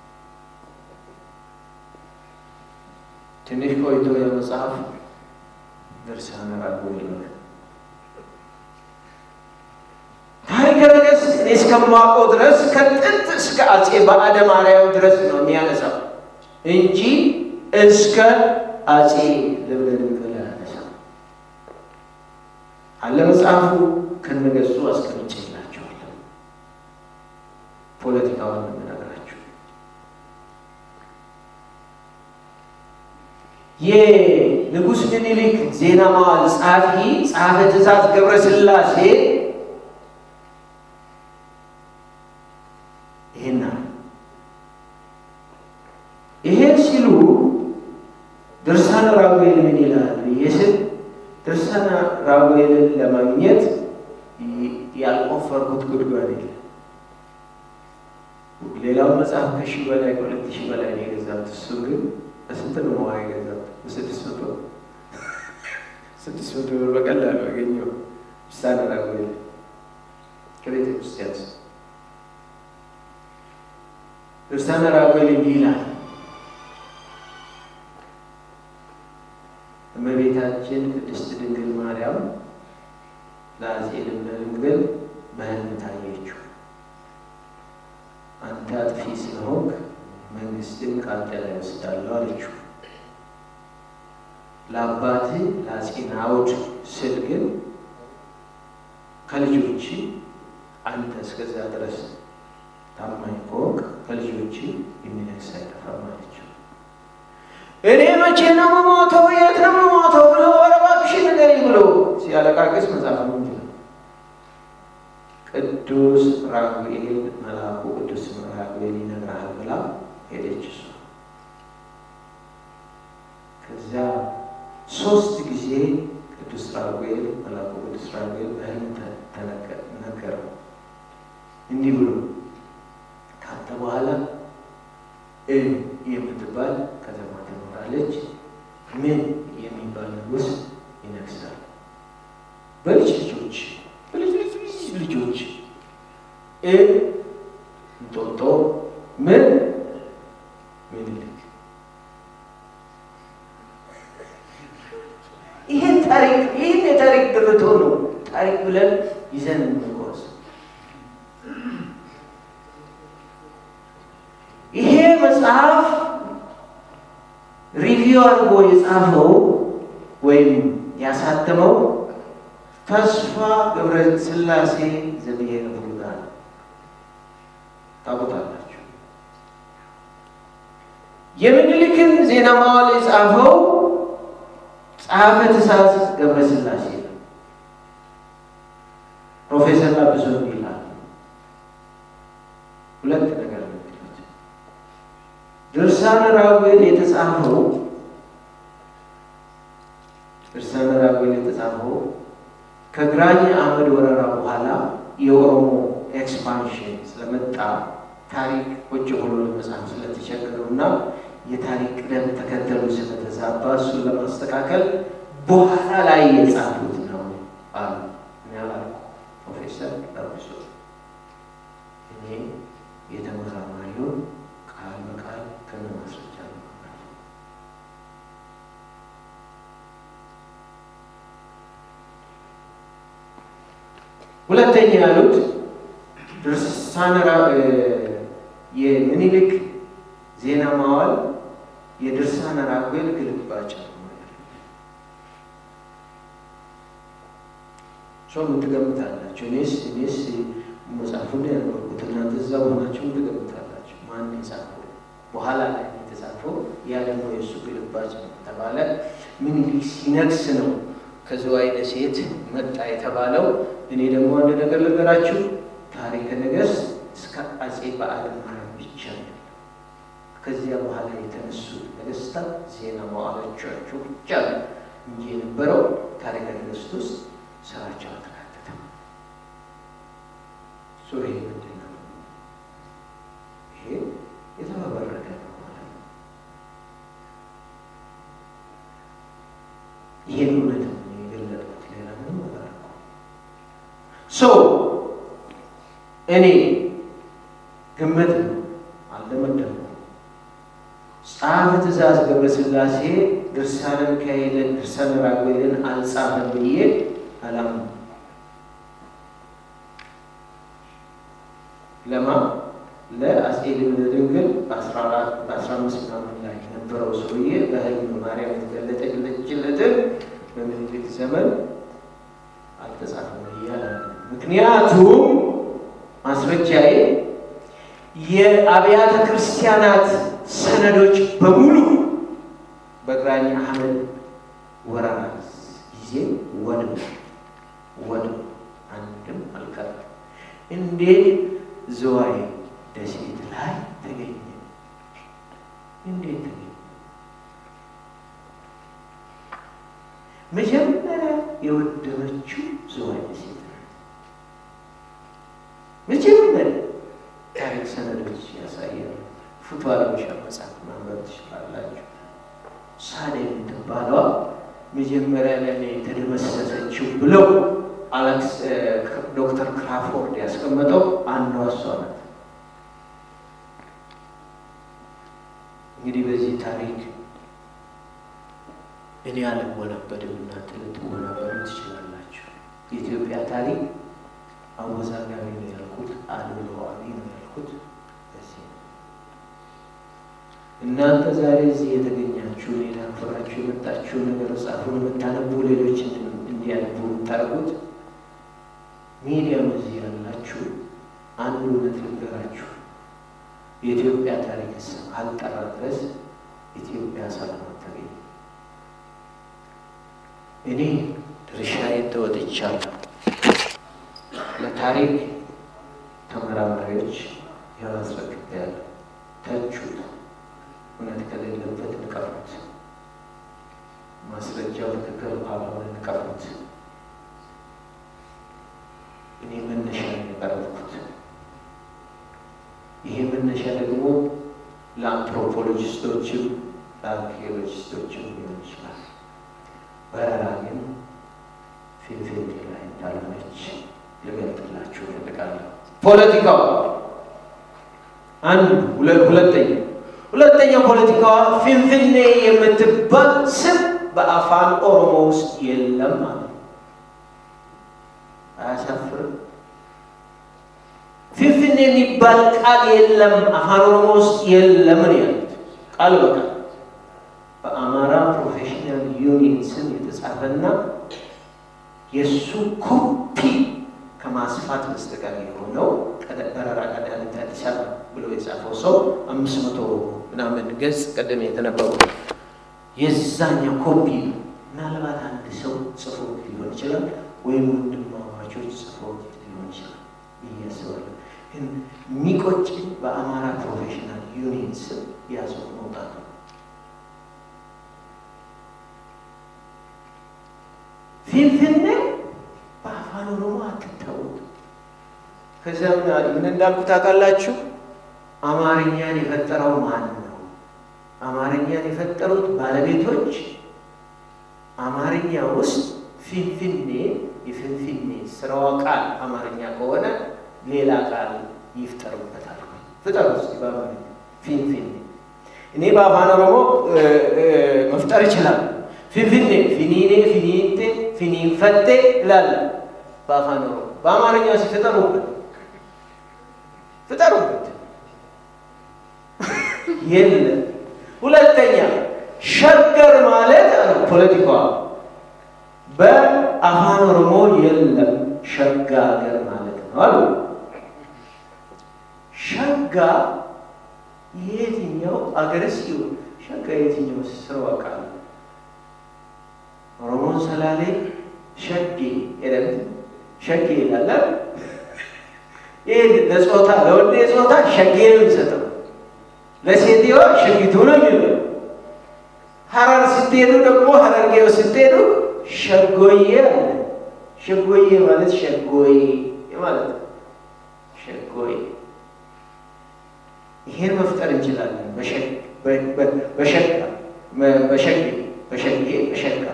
ትንሽ ቆይቶ የመጽሐፍ ድርሳነ ራጉኤል ይሆናል። ታሪከ ነገሥት እኔ እስከማውቀው ድረስ ከጥንት እስከ አጼ በአደ ማርያም ድረስ ነው የሚያነሳው እንጂ እስከ አጼ ልብነ ድንግል አያነሳም። አለ መጽሐፉ ከነገጹ አስቀምጬላቸዋለሁ። ፖለቲካውን የምነግራችሁ የንጉሥ ምኒልክ ዜና መዋዕል ጸሐፊ ጸሐፌ ትእዛዝ ገብረ ሥላሴ ይሄን ይሄን ሲሉ ድርሳነ ራጉኤል ምን ይላል ብዬ ስል ድርሳነ ራጉኤልን ለማግኘት ያልቆፈርኩት ጉድጓድ የለም። ሌላው መጽሐፍ ከሺህ በላይ ከሁለት ሺህ በላይ ነው የገዛሁት። እሱ ግን በስንት ነው መዋ የገዛሁት? በስድስት መቶ ስድስት መቶ ብር በቀላሉ አገኘው። ድርሳነ ራጉኤል ከቤተ ክርስቲያን ውስጥ ድርሳነ ራጉኤል እንዲህ ይላል። እመቤታችን ቅድስት ድንግል ማርያም ለአፄ ልብነ ድንግል በሕልም ታየችው። አንተ አጥፊ ስለሆንክ መንግስትን ከአንተ ላይ ወስዳለሁ አለችው። ለአባትህ ለአፄ ናዖድ ስል ግን ከልጆች አንተ እስከዛ ድረስ ታማኝ ከሆንክ ከልጆች የሚነግስ አይጠፋም አለችው። እኔ መቼ ነው የምሞተው? የት ነው የምሞተው? ብሎ ኧረ እባክሽ ንገሪኝ ብሎ ሲያለቃቅስ መጽሐፍ ነው ይላል። ቅዱስ ራጉኤል መልአኩ ቅዱስ ራጉኤል ይነግርሃል ብላ ሄደች እሷ። ከዚያ ሶስት ጊዜ ቅዱስ ራጉኤል መልአኩ ቅዱስ ራጉኤል በሕልም ነገረው እንዲህ ብሎ ካንተ በኋላ እ የምትባል ከተማ ትኖራለች። ምን የሚባል ንጉሥ ይነግሳል። በልጅ ልጆች በልጅ ልጅ ልጆች እ እንጦጦ ምን ምኒልክ። ይህን ታሪክ ይህን የታሪክ ድርቶ ነው ታሪክ ብለን ይዘን እንጓዝ። ይሄ መጽሐፍ ሪቪው አድርጎ የጻፈው ወይም ያሳተመው ተስፋ ገብረ ሥላሴ ዘብሔር ቡልጋ ታውቁታላችሁ። የምኒልክን ዜና መዋዕል የጻፈው ጸሐፌ ትእዛዝ ገብረ ሥላሴ ነው። ፕሮፌሰር ላጲሶ ይላል። ሁለት ነገር ነው። ድርሳነ ራጉኤል የተጻፈው ድርሳነ ራጉኤል የተጻፈው ከግራኝ አህመድ ወረራ በኋላ የኦሮሞ ኤክስፓንሽን ስለመጣ ታሪክ ቁጭ ብሎ ለመጻፍ ስለተቸገሩ እና የታሪክ ቅደም ተከተሉ ስለተዛባ እሱን ለማስተካከል በኋላ ላይ የጻፉት ነው አሉ። እኔ አላልኩም። ፕሮፌሰር ላጲሶ እኔ የተመራማሪውን ቃል በቃል ከነ ማስረጃ ነው። ሁለተኛ ያሉት ድርሳነ የምኒልክ ዜና መዋዕል የድርሳነ ራጉኤል ግልባጭ ነው። ሰው ምን ትገምታላችሁ? እኔስ እኔስ መጽሐፉን ያነበብኩት እናንተ እዛ ሆናችሁ ምን ትገምታላችሁ? ማን የጻፈው? በኋላ ላይ የተጻፈው ያ ደግሞ የእሱ ግልባጭ ነው ተባለ። ምኒልክ ሲነግስ ነው ከዝዋይ ደሴት መጣ የተባለው። እኔ ደግሞ አንድ ነገር ልንገራችሁ፣ ታሪከ ነገሥት እስከ አፄ በዓለ ማርያም ብቻ ነው። ከዚያ በኋላ የተነሱት ነገሥታት ዜና መዋዕሎቻቸው ብቻ ነው እንጂ የነበረው ታሪከ ነገሥት ውስጥ ስራቸው አልተካተተም። ሱሪ ምንድን ነው? ይሄ የተፈበረከ ነው ማለት ነው። ይሄን እውነት ነው የገለጥኩት፣ ሌላ ምንም አላደረኩም። ሶ እኔ ግምት ነው አልደመደምኩም። ጸሐፌ ትእዛዝ ገብረ ሥላሴ ድርሳነ ሚካኤልን ድርሳነ ራጉኤልን አልጻፈም ብዬ አላምንም። ለማ ለአፄ ልብነ ድንግል በአስራ አምስት ምናምን ላይ የነበረው ሰውዬ በሕልም ማርያም የተገለጠችለትን በምኒልክ ዘመን አልተጻፈም እያለ ምክንያቱም ማስረጃዬ የአብያተ ክርስቲያናት ሰነዶች በሙሉ በግራኝ አህመድ ወረራ ጊዜ ወድም ወድም አንድም አልቀረም። እንዴት ዝዋይ ደሴት ላይ ተገኘ? እንዴት ተገኘ? ታሪኮች ያሳያል። ፍቱ አለመሻ መጽሐፍ ማንበብ ትችላላችሁ። ሳሌ የምትባለዋ መጀመሪያ ላይ የተደመሰሰችው ብለው አሌክስ ዶክተር ክራፎርድ ያስቀመጠው አንዷ እሷ ናት። እንግዲህ በዚህ ታሪክ እኔ አልወናበድም፣ እናንተ ልትወናበዱ ትችላላችሁ። የኢትዮጵያ ታሪክ አወዛጋቢ ነው ያልኩት፣ አድሏዊ ነው ያልኩት በዚህ ነው። እናንተ ዛሬ እዚህ የተገኛችሁ ሌላ ፍራችሁ የመጣችሁ ነገር መጽሐፉን የምታነቡ ሌሎች እንዲያነቡ የምታደርጉት ሚዲያም እዚህ ያላችሁ አንድ እውነት ልንገራችሁ። የኢትዮጵያ ታሪክ ካልጠራ ድረስ ኢትዮጵያ ሰላም አታገኝም። እኔ ድርሻዬን ተወጥቻለሁ። ለታሪክ ተመራማሪዎች ያው አስረክቤያለሁ። ተቹት፣ እውነት ከሌለበት ንቀፉት፣ ማስረጃው ትክክል ካልሆነ ንቀፉት። እኔ መነሻ የቀረብኩት ይሄ መነሻ ደግሞ ለአንትሮፖሎጂስቶችም ለአርኪኦሎጂስቶችም ሊሆን ይችላል። በረራ ግን ፊንፊኔ ላይ እንዳልሆነች ልገልጥላችሁ እፈልጋለሁ። ፖለቲካዋ አንዱ ሁለተኛ ሁለተኛ ፖለቲካዋ ፊንፊኔ የምትባል ስም በአፋን ኦሮሞ ውስጥ የለም ማለት ነው። አያሳፍርም? ፊንፊኔ የሚባል ቃል የለም አፋን ኦሮሞ ውስጥ የለም ነው ያሉት ቃል በቃል በአማራ ፕሮፌሽናል ዩኒየን ስም የተጻፈና የእሱ ኮፒ ከማስፋት በስተቀር የሆነው በረራ ቀዳሚት አዲስ አበባ ብሎ የጻፈው ሰው አምስት መቶ ምናምን ገጽ ቀደም የተነበሩ የዛኛው ኮፒ ነው። ምናልባት አንድ ሰው ጽፎ ሊሆን ይችላል፣ ወይም ወንድማማቾች ጽፎ ሊሆን ይችላል ብዬ አስባለሁ። ግን የሚቆጭኝ በአማራ ፕሮፌሽናል ዩኒየን ስም ያዘው መውጣት ነው። ፊንፊኔ በአፋን ኦሮሞ አትታወቅ። ከዚያም ምን እንዳልኩ ታውቃላችሁ? አማርኛን የፈጠረው ማን ነው? አማርኛን የፈጠሩት ባለቤቶች አማርኛ ውስጥ ፊንፊኔ የፊንፊኔ ስራዋ ቃል አማርኛ ከሆነ ሌላ ቃል ይፍጠሩበታል። ፍጠሩ እስኪ በአማርኛ ፊንፊኔ። እኔ በአፋን ኦሮሞ መፍጠር ይችላል። ፊንፊኔ፣ ፊኒኔ፣ ፊኒንቴ፣ ፊኒንፈቴ ይላል በአፋን ኦሮሞ። በአማርኛ ሲፍጠሩበት ፍጠሩበት የለም። ሁለተኛ ሸገር ማለት ፖለቲካዋ በአፋን ኦሮሞ የለም ሸጋ ሀገር ማለት ነው አሉ። ሸጋ የትኛው አገርስ ይሁን ሸጋ የትኛው ስራው ቃል ኦሮሞን ሰላሌ ሸጌ ሄደን ሸጌ ይላል። ይህ ለጾታ ለወንድ ጾታ ሸጌ ነው የሚሰጠው፣ ለሴትዋ ሸጊቱ ነው የሚለው። ሀረር ስትሄዱ ደግሞ ሀረርጌው ስትሄዱ ሸጎዬ አለ። ሸጎዬ ማለት ሸጎዬ ማለት ነው። ሸጎዬ ይሄን መፍጠር እንችላለን። በሸጋ በሸጌ በሸጌ በሸጋ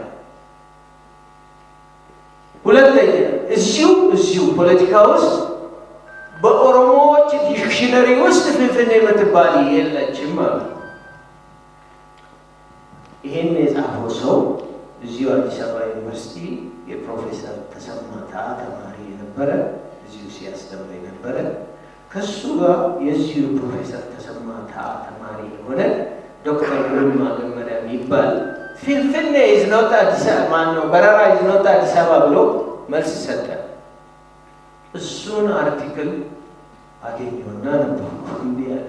ሁለተኛ እዚሁ እዚሁ ፖለቲካ ውስጥ በኦሮሞዎች ዲክሽነሪ ውስጥ ፊንፊኔ የምትባል የለችም ማለት ነው። ይህን የጻፈው ሰው እዚሁ አዲስ አበባ ዩኒቨርሲቲ የፕሮፌሰር ተሰማታ ተማሪ የነበረ እዚሁ ሲያስተምር የነበረ ከሱ ጋር የዚሁ ፕሮፌሰር ተሰማታ ተማሪ የሆነ ዶክተር ግርማ ገመዳ የሚባል ፊንፊኔ ኢዝኖት አዲስ አበባ ማን ነው በረራ ኢዝኖት አዲስ አበባ ብሎ መልስ ሰጠ። እሱን አርቲክል አገኘውና ነበርኩ። እንዲህ ያለ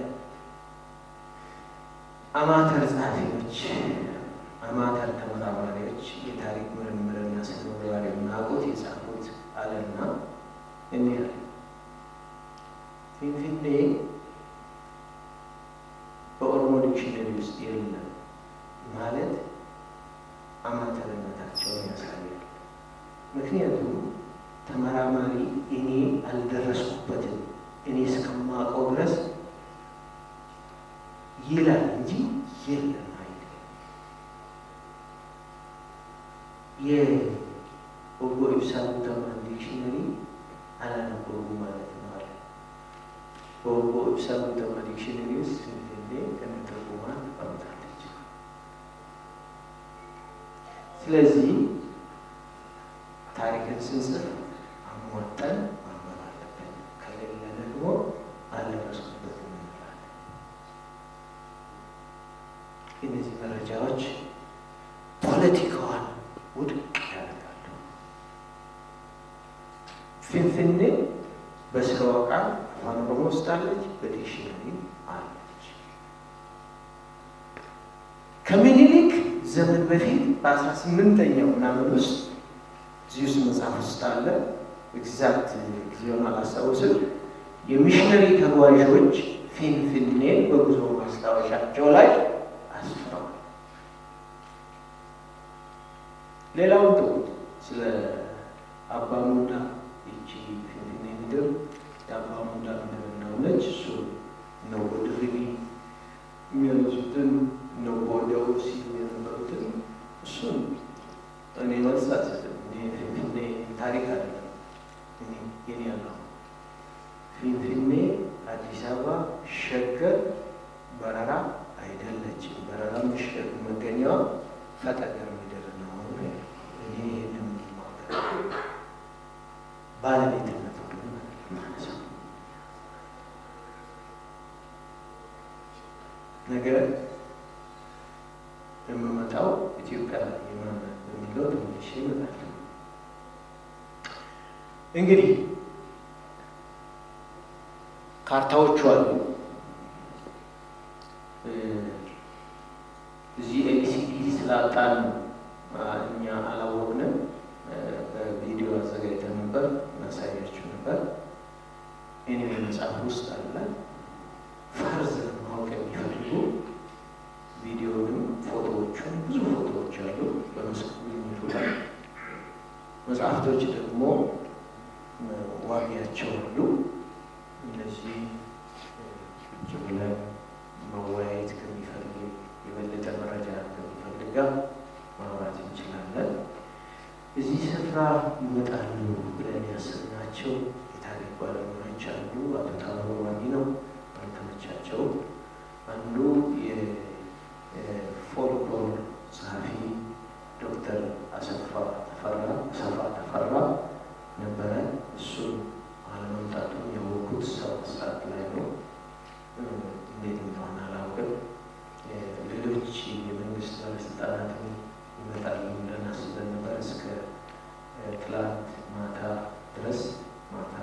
አማተር ጸሐፊዎች፣ አማተር ተመራማሪዎች የታሪክ ምርምርና ስነ ምግባር የምናውቁት የጻፉት አለና እንዲህ ያለ ፊንፊኔ በኦሮሞ ዲክሽነሪ ውስጥ የለም ማለት አማተርነታቸውን ያሳያል። ምክንያቱም ተመራማሪ እኔ አልደረስኩበትም እኔ እስከማውቀው ድረስ ይላል እንጂ የለም አይደለም። የኦጎ ኢብሳ ጉተማን ዲክሽነሪ አላነበቡም ማለት ነው አለ። በኦጎ ኢብሳ ጉተማ ዲክሽነሪ ውስጥ ፊንፊኔ ከነትርጉማ ተቀምጣለች። ስለዚህ ታሪክን ስንጽፍ አሟጠን ማንበብ አለብን። ከሌለ ደግሞ አልደረስኩበት እንላለን። እነዚህ መረጃዎች ፖለቲካዋን ውድቅ ያደርጋሉ። ፊንፊኔ በስራዋ ቃል አፋን ኦሮሞ ውስጥ አለች፣ በዲክሽነሪ አለች። ከምኒልክ ዘመን በፊት በአስራ ስምንተኛው ምናምን ውስጥ እዚህ ውስጥ መጽሐፍ ውስጥ አለ። ኤግዛክት ጊዜውን አላስታውስም። የሚሽነሪ ተጓዦች ፊንፊኔ በጉዞ ማስታወሻቸው ላይ አስፍረዋል። ሌላውን ተውት። ስለ አባ ሙንዳ ይቺ ፊንፊኔ ምድር የአባ ሙንዳ ምድር እንደሆነች እሱ ነው ወድርቢ የሚያነሱትን ነው ወደው ሲሉ የነበሩትን እሱን እኔ መልስ አልሰጥም። ፊንፊኔ ታሪክ አይደለም የኔ ያለው ፊንፊኔ አዲስ አበባ ሸገር በረራ አይደለችም። በረራ ምሽግ መገኛዋ ፈጠገር ምድር ነው። እኔ ይህንም ባለቤትነት ማለት ነው። ነገር የምመጣው ኢትዮጵያ የማን በሚለው ትንሽ ይመጣል። እንግዲህ ካርታዎቹ አሉ። እዚህ ኤቢሲዲ ስላጣን እኛ አላወቅንም። በቪዲዮ አዘጋጅተን ነበር እናሳያችሁ ነበር። ኤኒዌይ መጽሐፍ ውስጥ አለ። ፈርዘር ማወቅ የሚፈልጉ ቪዲዮንም ፎቶዎቹን ብዙ ፎቶዎች አሉ በመስክ ጉብኝቱ ላይ መጽሐፍቶች ደግሞ ዋቢያቸው አሉ። እነዚህ ቁጭ ብለን መወያየት ከሚፈልግ የበለጠ መረጃ ከሚፈልግ ጋር ማውራት እንችላለን። እዚህ ስፍራ ይመጣሉ ብለን ያሰብናቸው የታሪክ ባለሙያዎች አሉ። አቶ ታምሩ ዋኒ ነው አልተመቻቸው። አንዱ የፎልክሎር ጸሐፊ ዶክተር አሰፋ ተፈራ አሰፋ ተፈራ ነበረ። እሱን አለመምጣቱን ያወቅኩት ሰባት ሰዓት ላይ ነው። እንዴት እንደሆነ አላውቅም። ሌሎች የመንግስት ባለስልጣናትን ይመጣሉ ብለን አስበን ነበር። እስከ ትላንት ማታ ድረስ ማታ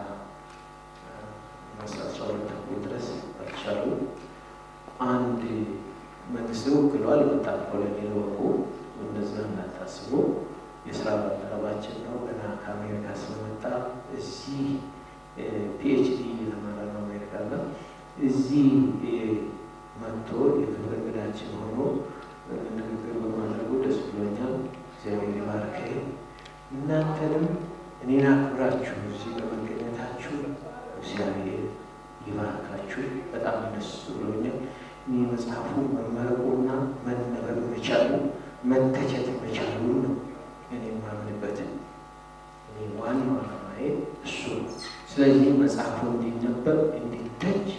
አስራ ሁለት ተኩል ድረስ አልቻሉ። አንድ መንግስት ወክሏል በጣም ኮሎኔል ወቁ እንደዛ እንዳታስቡ የስራ ባልደረባችን ነው። ገና ከአሜሪካ ስለመጣ እዚህ ፒኤችዲ እየተማረ ነው አሜሪካ እና እዚህ መጥቶ የክብር እንግዳችን ሆኖ ንግግር በማድረጉ ደስ ብሎኛል። እግዚአብሔር ይባርክ። እናንተንም እኔን አክብራችሁ እዚህ በመገኘታችሁ እግዚአብሔር ይባርካችሁ። በጣም ደስ ብሎኛል። እኔ መጽሐፉ መመረቁና መነበብ መቻሉ መተቸት መቻሉ ነው እኔ የማምንበትን እኔ ዋናው ዓላማዬ እሱ ነው። ስለዚህ መጽሐፉ እንዲነበብ እንዲተች፣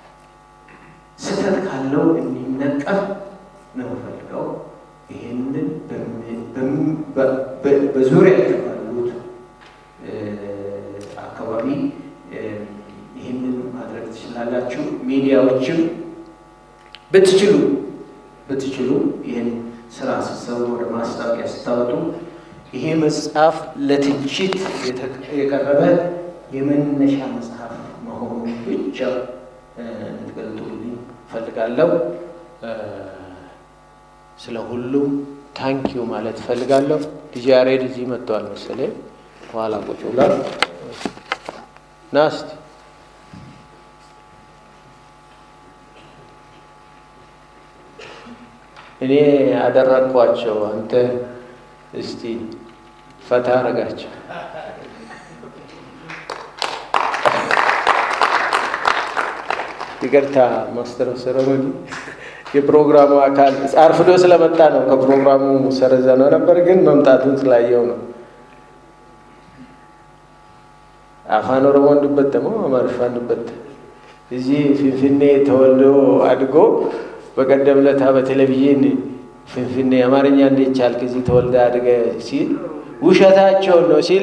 ስህተት ካለው እንዲነቀፍ ነው ፈልገው ይህንን በዙሪያችሁ ባሉት አካባቢ ይህንን ማድረግ ትችላላችሁ። ሚዲያዎችም ብትችሉ ብትችሉ ይህን ስራ ስትሰሩ ወደ ማስታወቂያ ስታወጡ ይሄ መጽሐፍ ለትችት የቀረበ የመነሻ መጽሐፍ መሆኑ ብቻ እንድትገልጡልኝ እፈልጋለሁ። ስለ ሁሉም ታንኪዩ ማለት እፈልጋለሁ። ዲጄ ያሬድ እዚህ መጥተዋል መሰለኝ። በኋላ ቁጭ ብሏል። ና እስቲ እኔ አደረግኳቸው፣ አንተ እስቲ ፈታ አረጋቸው። ይቅርታ ማስተር ሰረሞኒ የፕሮግራሙ አካል አርፍዶ ስለመጣ ነው። ከፕሮግራሙ ሰረዘ ነው ነበር፣ ግን መምጣቱን ስላየው ነው። አፋን ኦሮሞ እንዱበት ደግሞ አማርሻ እንዱበት እዚህ ፊንፊኔ ተወልዶ አድጎ በቀደም ለታ በቴሌቪዥን ፊንፊኔ አማርኛ እንዴት ቻልክ እዚህ ተወልደ አድገ ሲል ውሸታቸውን ነው ሲል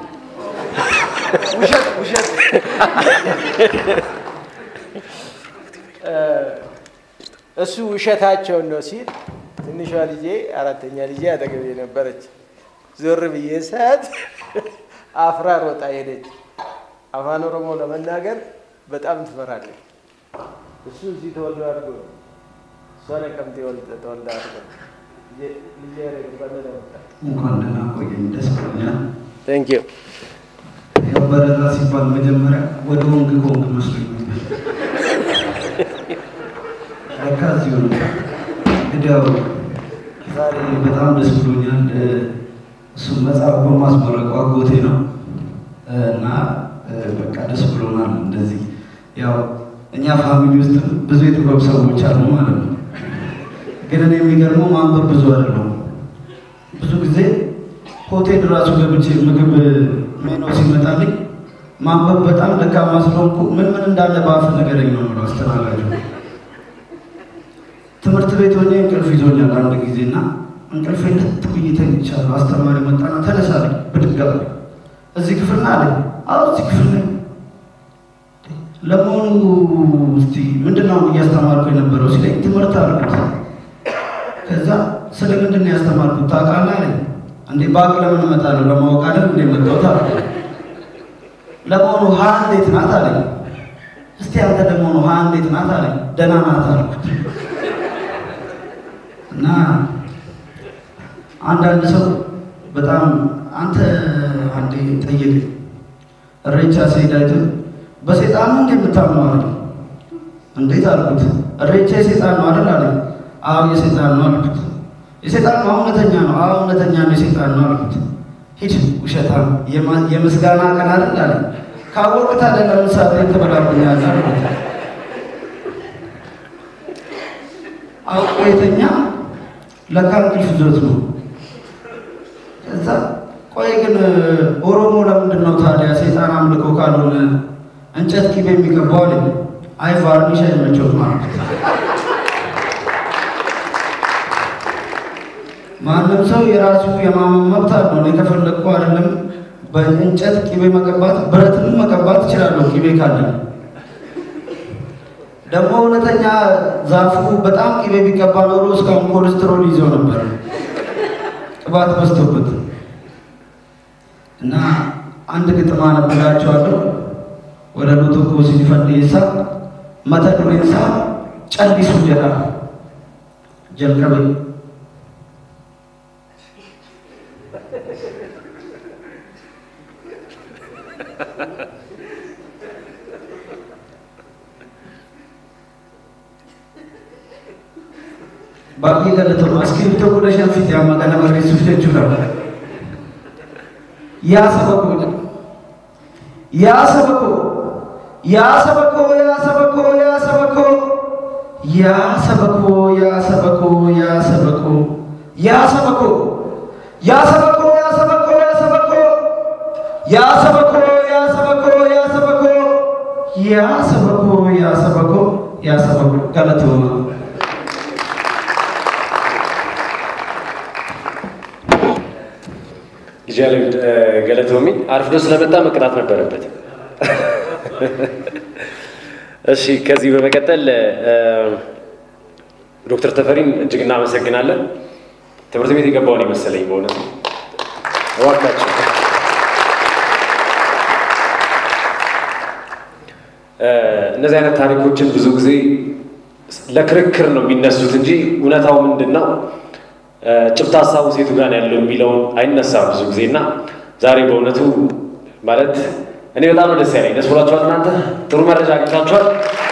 ውሸት ውሸት እሱ ውሸታቸውን ነው ሲል ትንሿ ልጄ አራተኛ ልጄ አጠገቤ ነበረች። ዞር ብዬ ሰዓት አፍራ ሮጣ ሄደች። አፋን ኦሮሞ ለመናገር በጣም ትፈራለች። እሱ እዚህ ተወልዶ አድጎ ነው። እሷ ነቀምቴ ተወልዳ አድጎ ነው። ልጄ
እንኳን ደህና ቆየኝ። ደስ ብሎኛል።
ቴንክ ዩ
ያው በረራ ሲባል መጀመሪያ ወደ ወንግ ከወንግ መስሎኝ ነበር። ለካ እዚሁ ነው። እንግዲህ ያው ዛሬ በጣም ደስ ብሎኛል። እሱም መጽሐፍ በማስመረቁ አጎቴ ነው እና በቃ ደስ ብሎናል። እንደዚህ ያው እኛ ፋሚሊ ውስጥ ብዙ የጥበብ ሰዎች አሉ ማለት ነው። ግን እኔ የሚገርመው ማንበብ ብዙ አይደለም። ብዙ ጊዜ ሆቴል ራሱ ገብቼ ምግብ ሜኖ ሲመጣልኝ ማንበብ በጣም ደካማ ስለሆንኩ ምን ምን እንዳለ በአፍ ንገረኝ ነው የምለው አስተናጋጁ። ትምህርት ቤት ሆኜ እንቅልፍ ይዞኛል አንድ ጊዜ እና እንቅልፌ ልት ብዬ ተኝቻለሁ። አስተማሪ መጣና ተነሳ አለኝ። ብድግ አለኝ። እዚህ ክፍል ነህ አለኝ። አዎ እዚህ ክፍል ነኝ። ለመሆኑ እስቲ ምንድን ነው እያስተማርኩ የነበረው ሲለኝ ትምህርት አልኩት። ከዛ ስለ ምንድን ነው ያስተማርኩት ታውቃለህ አለኝ። እንዴ ባቅ ለምን እመጣለሁ ለማወቅ አይደል እንዴ መጣሁት አለ። ለመሆኑ ሀ እንዴት ናት አለኝ። እስቲ አንተ ደግሞ ነው ሀ እንዴት ናት አለኝ። ደህና ናት አልኩት። እና አንዳንድ ሰው በጣም አንተ አንዴ ጠየቀኝ እሬቻ ሲሄድ አይቶ በሴጣን ነው እንዴ የምታምነው አለኝ። እንዴት አልኩት። እሬቻ የሴጣን ነው አይደል አለኝ። አዎ የሴጣን ነው አልኩት። የሴጣን ነው እውነተኛ ነው። አዎ እውነተኛ ነው የሴጣን ነው አልኩት። ሂድ ውሸታም፣ የምስጋና ቀን አይደል አለኝ። ካወቅህ ታዲያ ለምን ሳትሄድ ትበላብኛለህ አልኩት። አውቆ የተኛ ለካ እንቅልፍ ይዞት ነው። ከዛ ቆይ ግን ኦሮሞ ለምንድን ነው ታዲያ ሴጣን አምልኮ ካልሆነ እንጨት ቂቤ የሚቀባው አለኝ። አይ ቫርኒሽ አይመቸውም አልኩት። ማንም ሰው የራሱ የማመን መብት አለው። እኔ ከፈለግኩ አይደለም በእንጨት ቂቤ መቀባት ብረትንም መቀባት እችላለሁ ቂቤ ካለ። ደግሞ እውነተኛ ዛፉ በጣም ቂቤ ቢቀባ ኖሮ እስካሁን ኮሌስትሮል ይዘው ነበር፣ ቅባት በዝቶበት እና አንድ ግጥም አነብላቸዋለሁ። ወደ ሎቶኮ ሲፈንዴሳ መተ ዱሬሳ ጨሊሱ ጀራ ጀልቀቤ baay'ee galatooma iskiriiptoo kudha shan fite amma kana barreessuuf jechuudha. Yaa saba koo jedha. Yaa saba koo, yaa saba koo, yaa saba koo, yaa saba koo, yaa saba koo, yaa saba koo, yaa saba koo, yaa saba koo, yaa saba koo, yaa saba koo, yaa saba koo, yaa saba koo, yaa saba koo, yaa saba koo, yaa saba koo, yaa saba koo, yaa saba koo galatooma.
ልጃለም ገለቶሚ አርፍዶ ስለመጣ መቅጣት ነበረበት። እሺ፣ ከዚህ በመቀጠል ዶክተር ተፈሪን እጅግ እናመሰግናለን። ትምህርት ቤት የገባውን የመሰለኝ በእውነት እባካችሁ እነዚህ አይነት ታሪኮችን ብዙ ጊዜ ለክርክር ነው የሚነሱት እንጂ እውነታው ምንድን ነው ጭብጥ ሀሳቡ ሴቱ ጋር ያለው የሚለውን አይነሳም ብዙ ጊዜ እና ዛሬ በእውነቱ ማለት እኔ በጣም ነው ደስ ያለኝ። ደስ ብሏችኋል? እናንተ ጥሩ መረጃ አግኝታችኋል?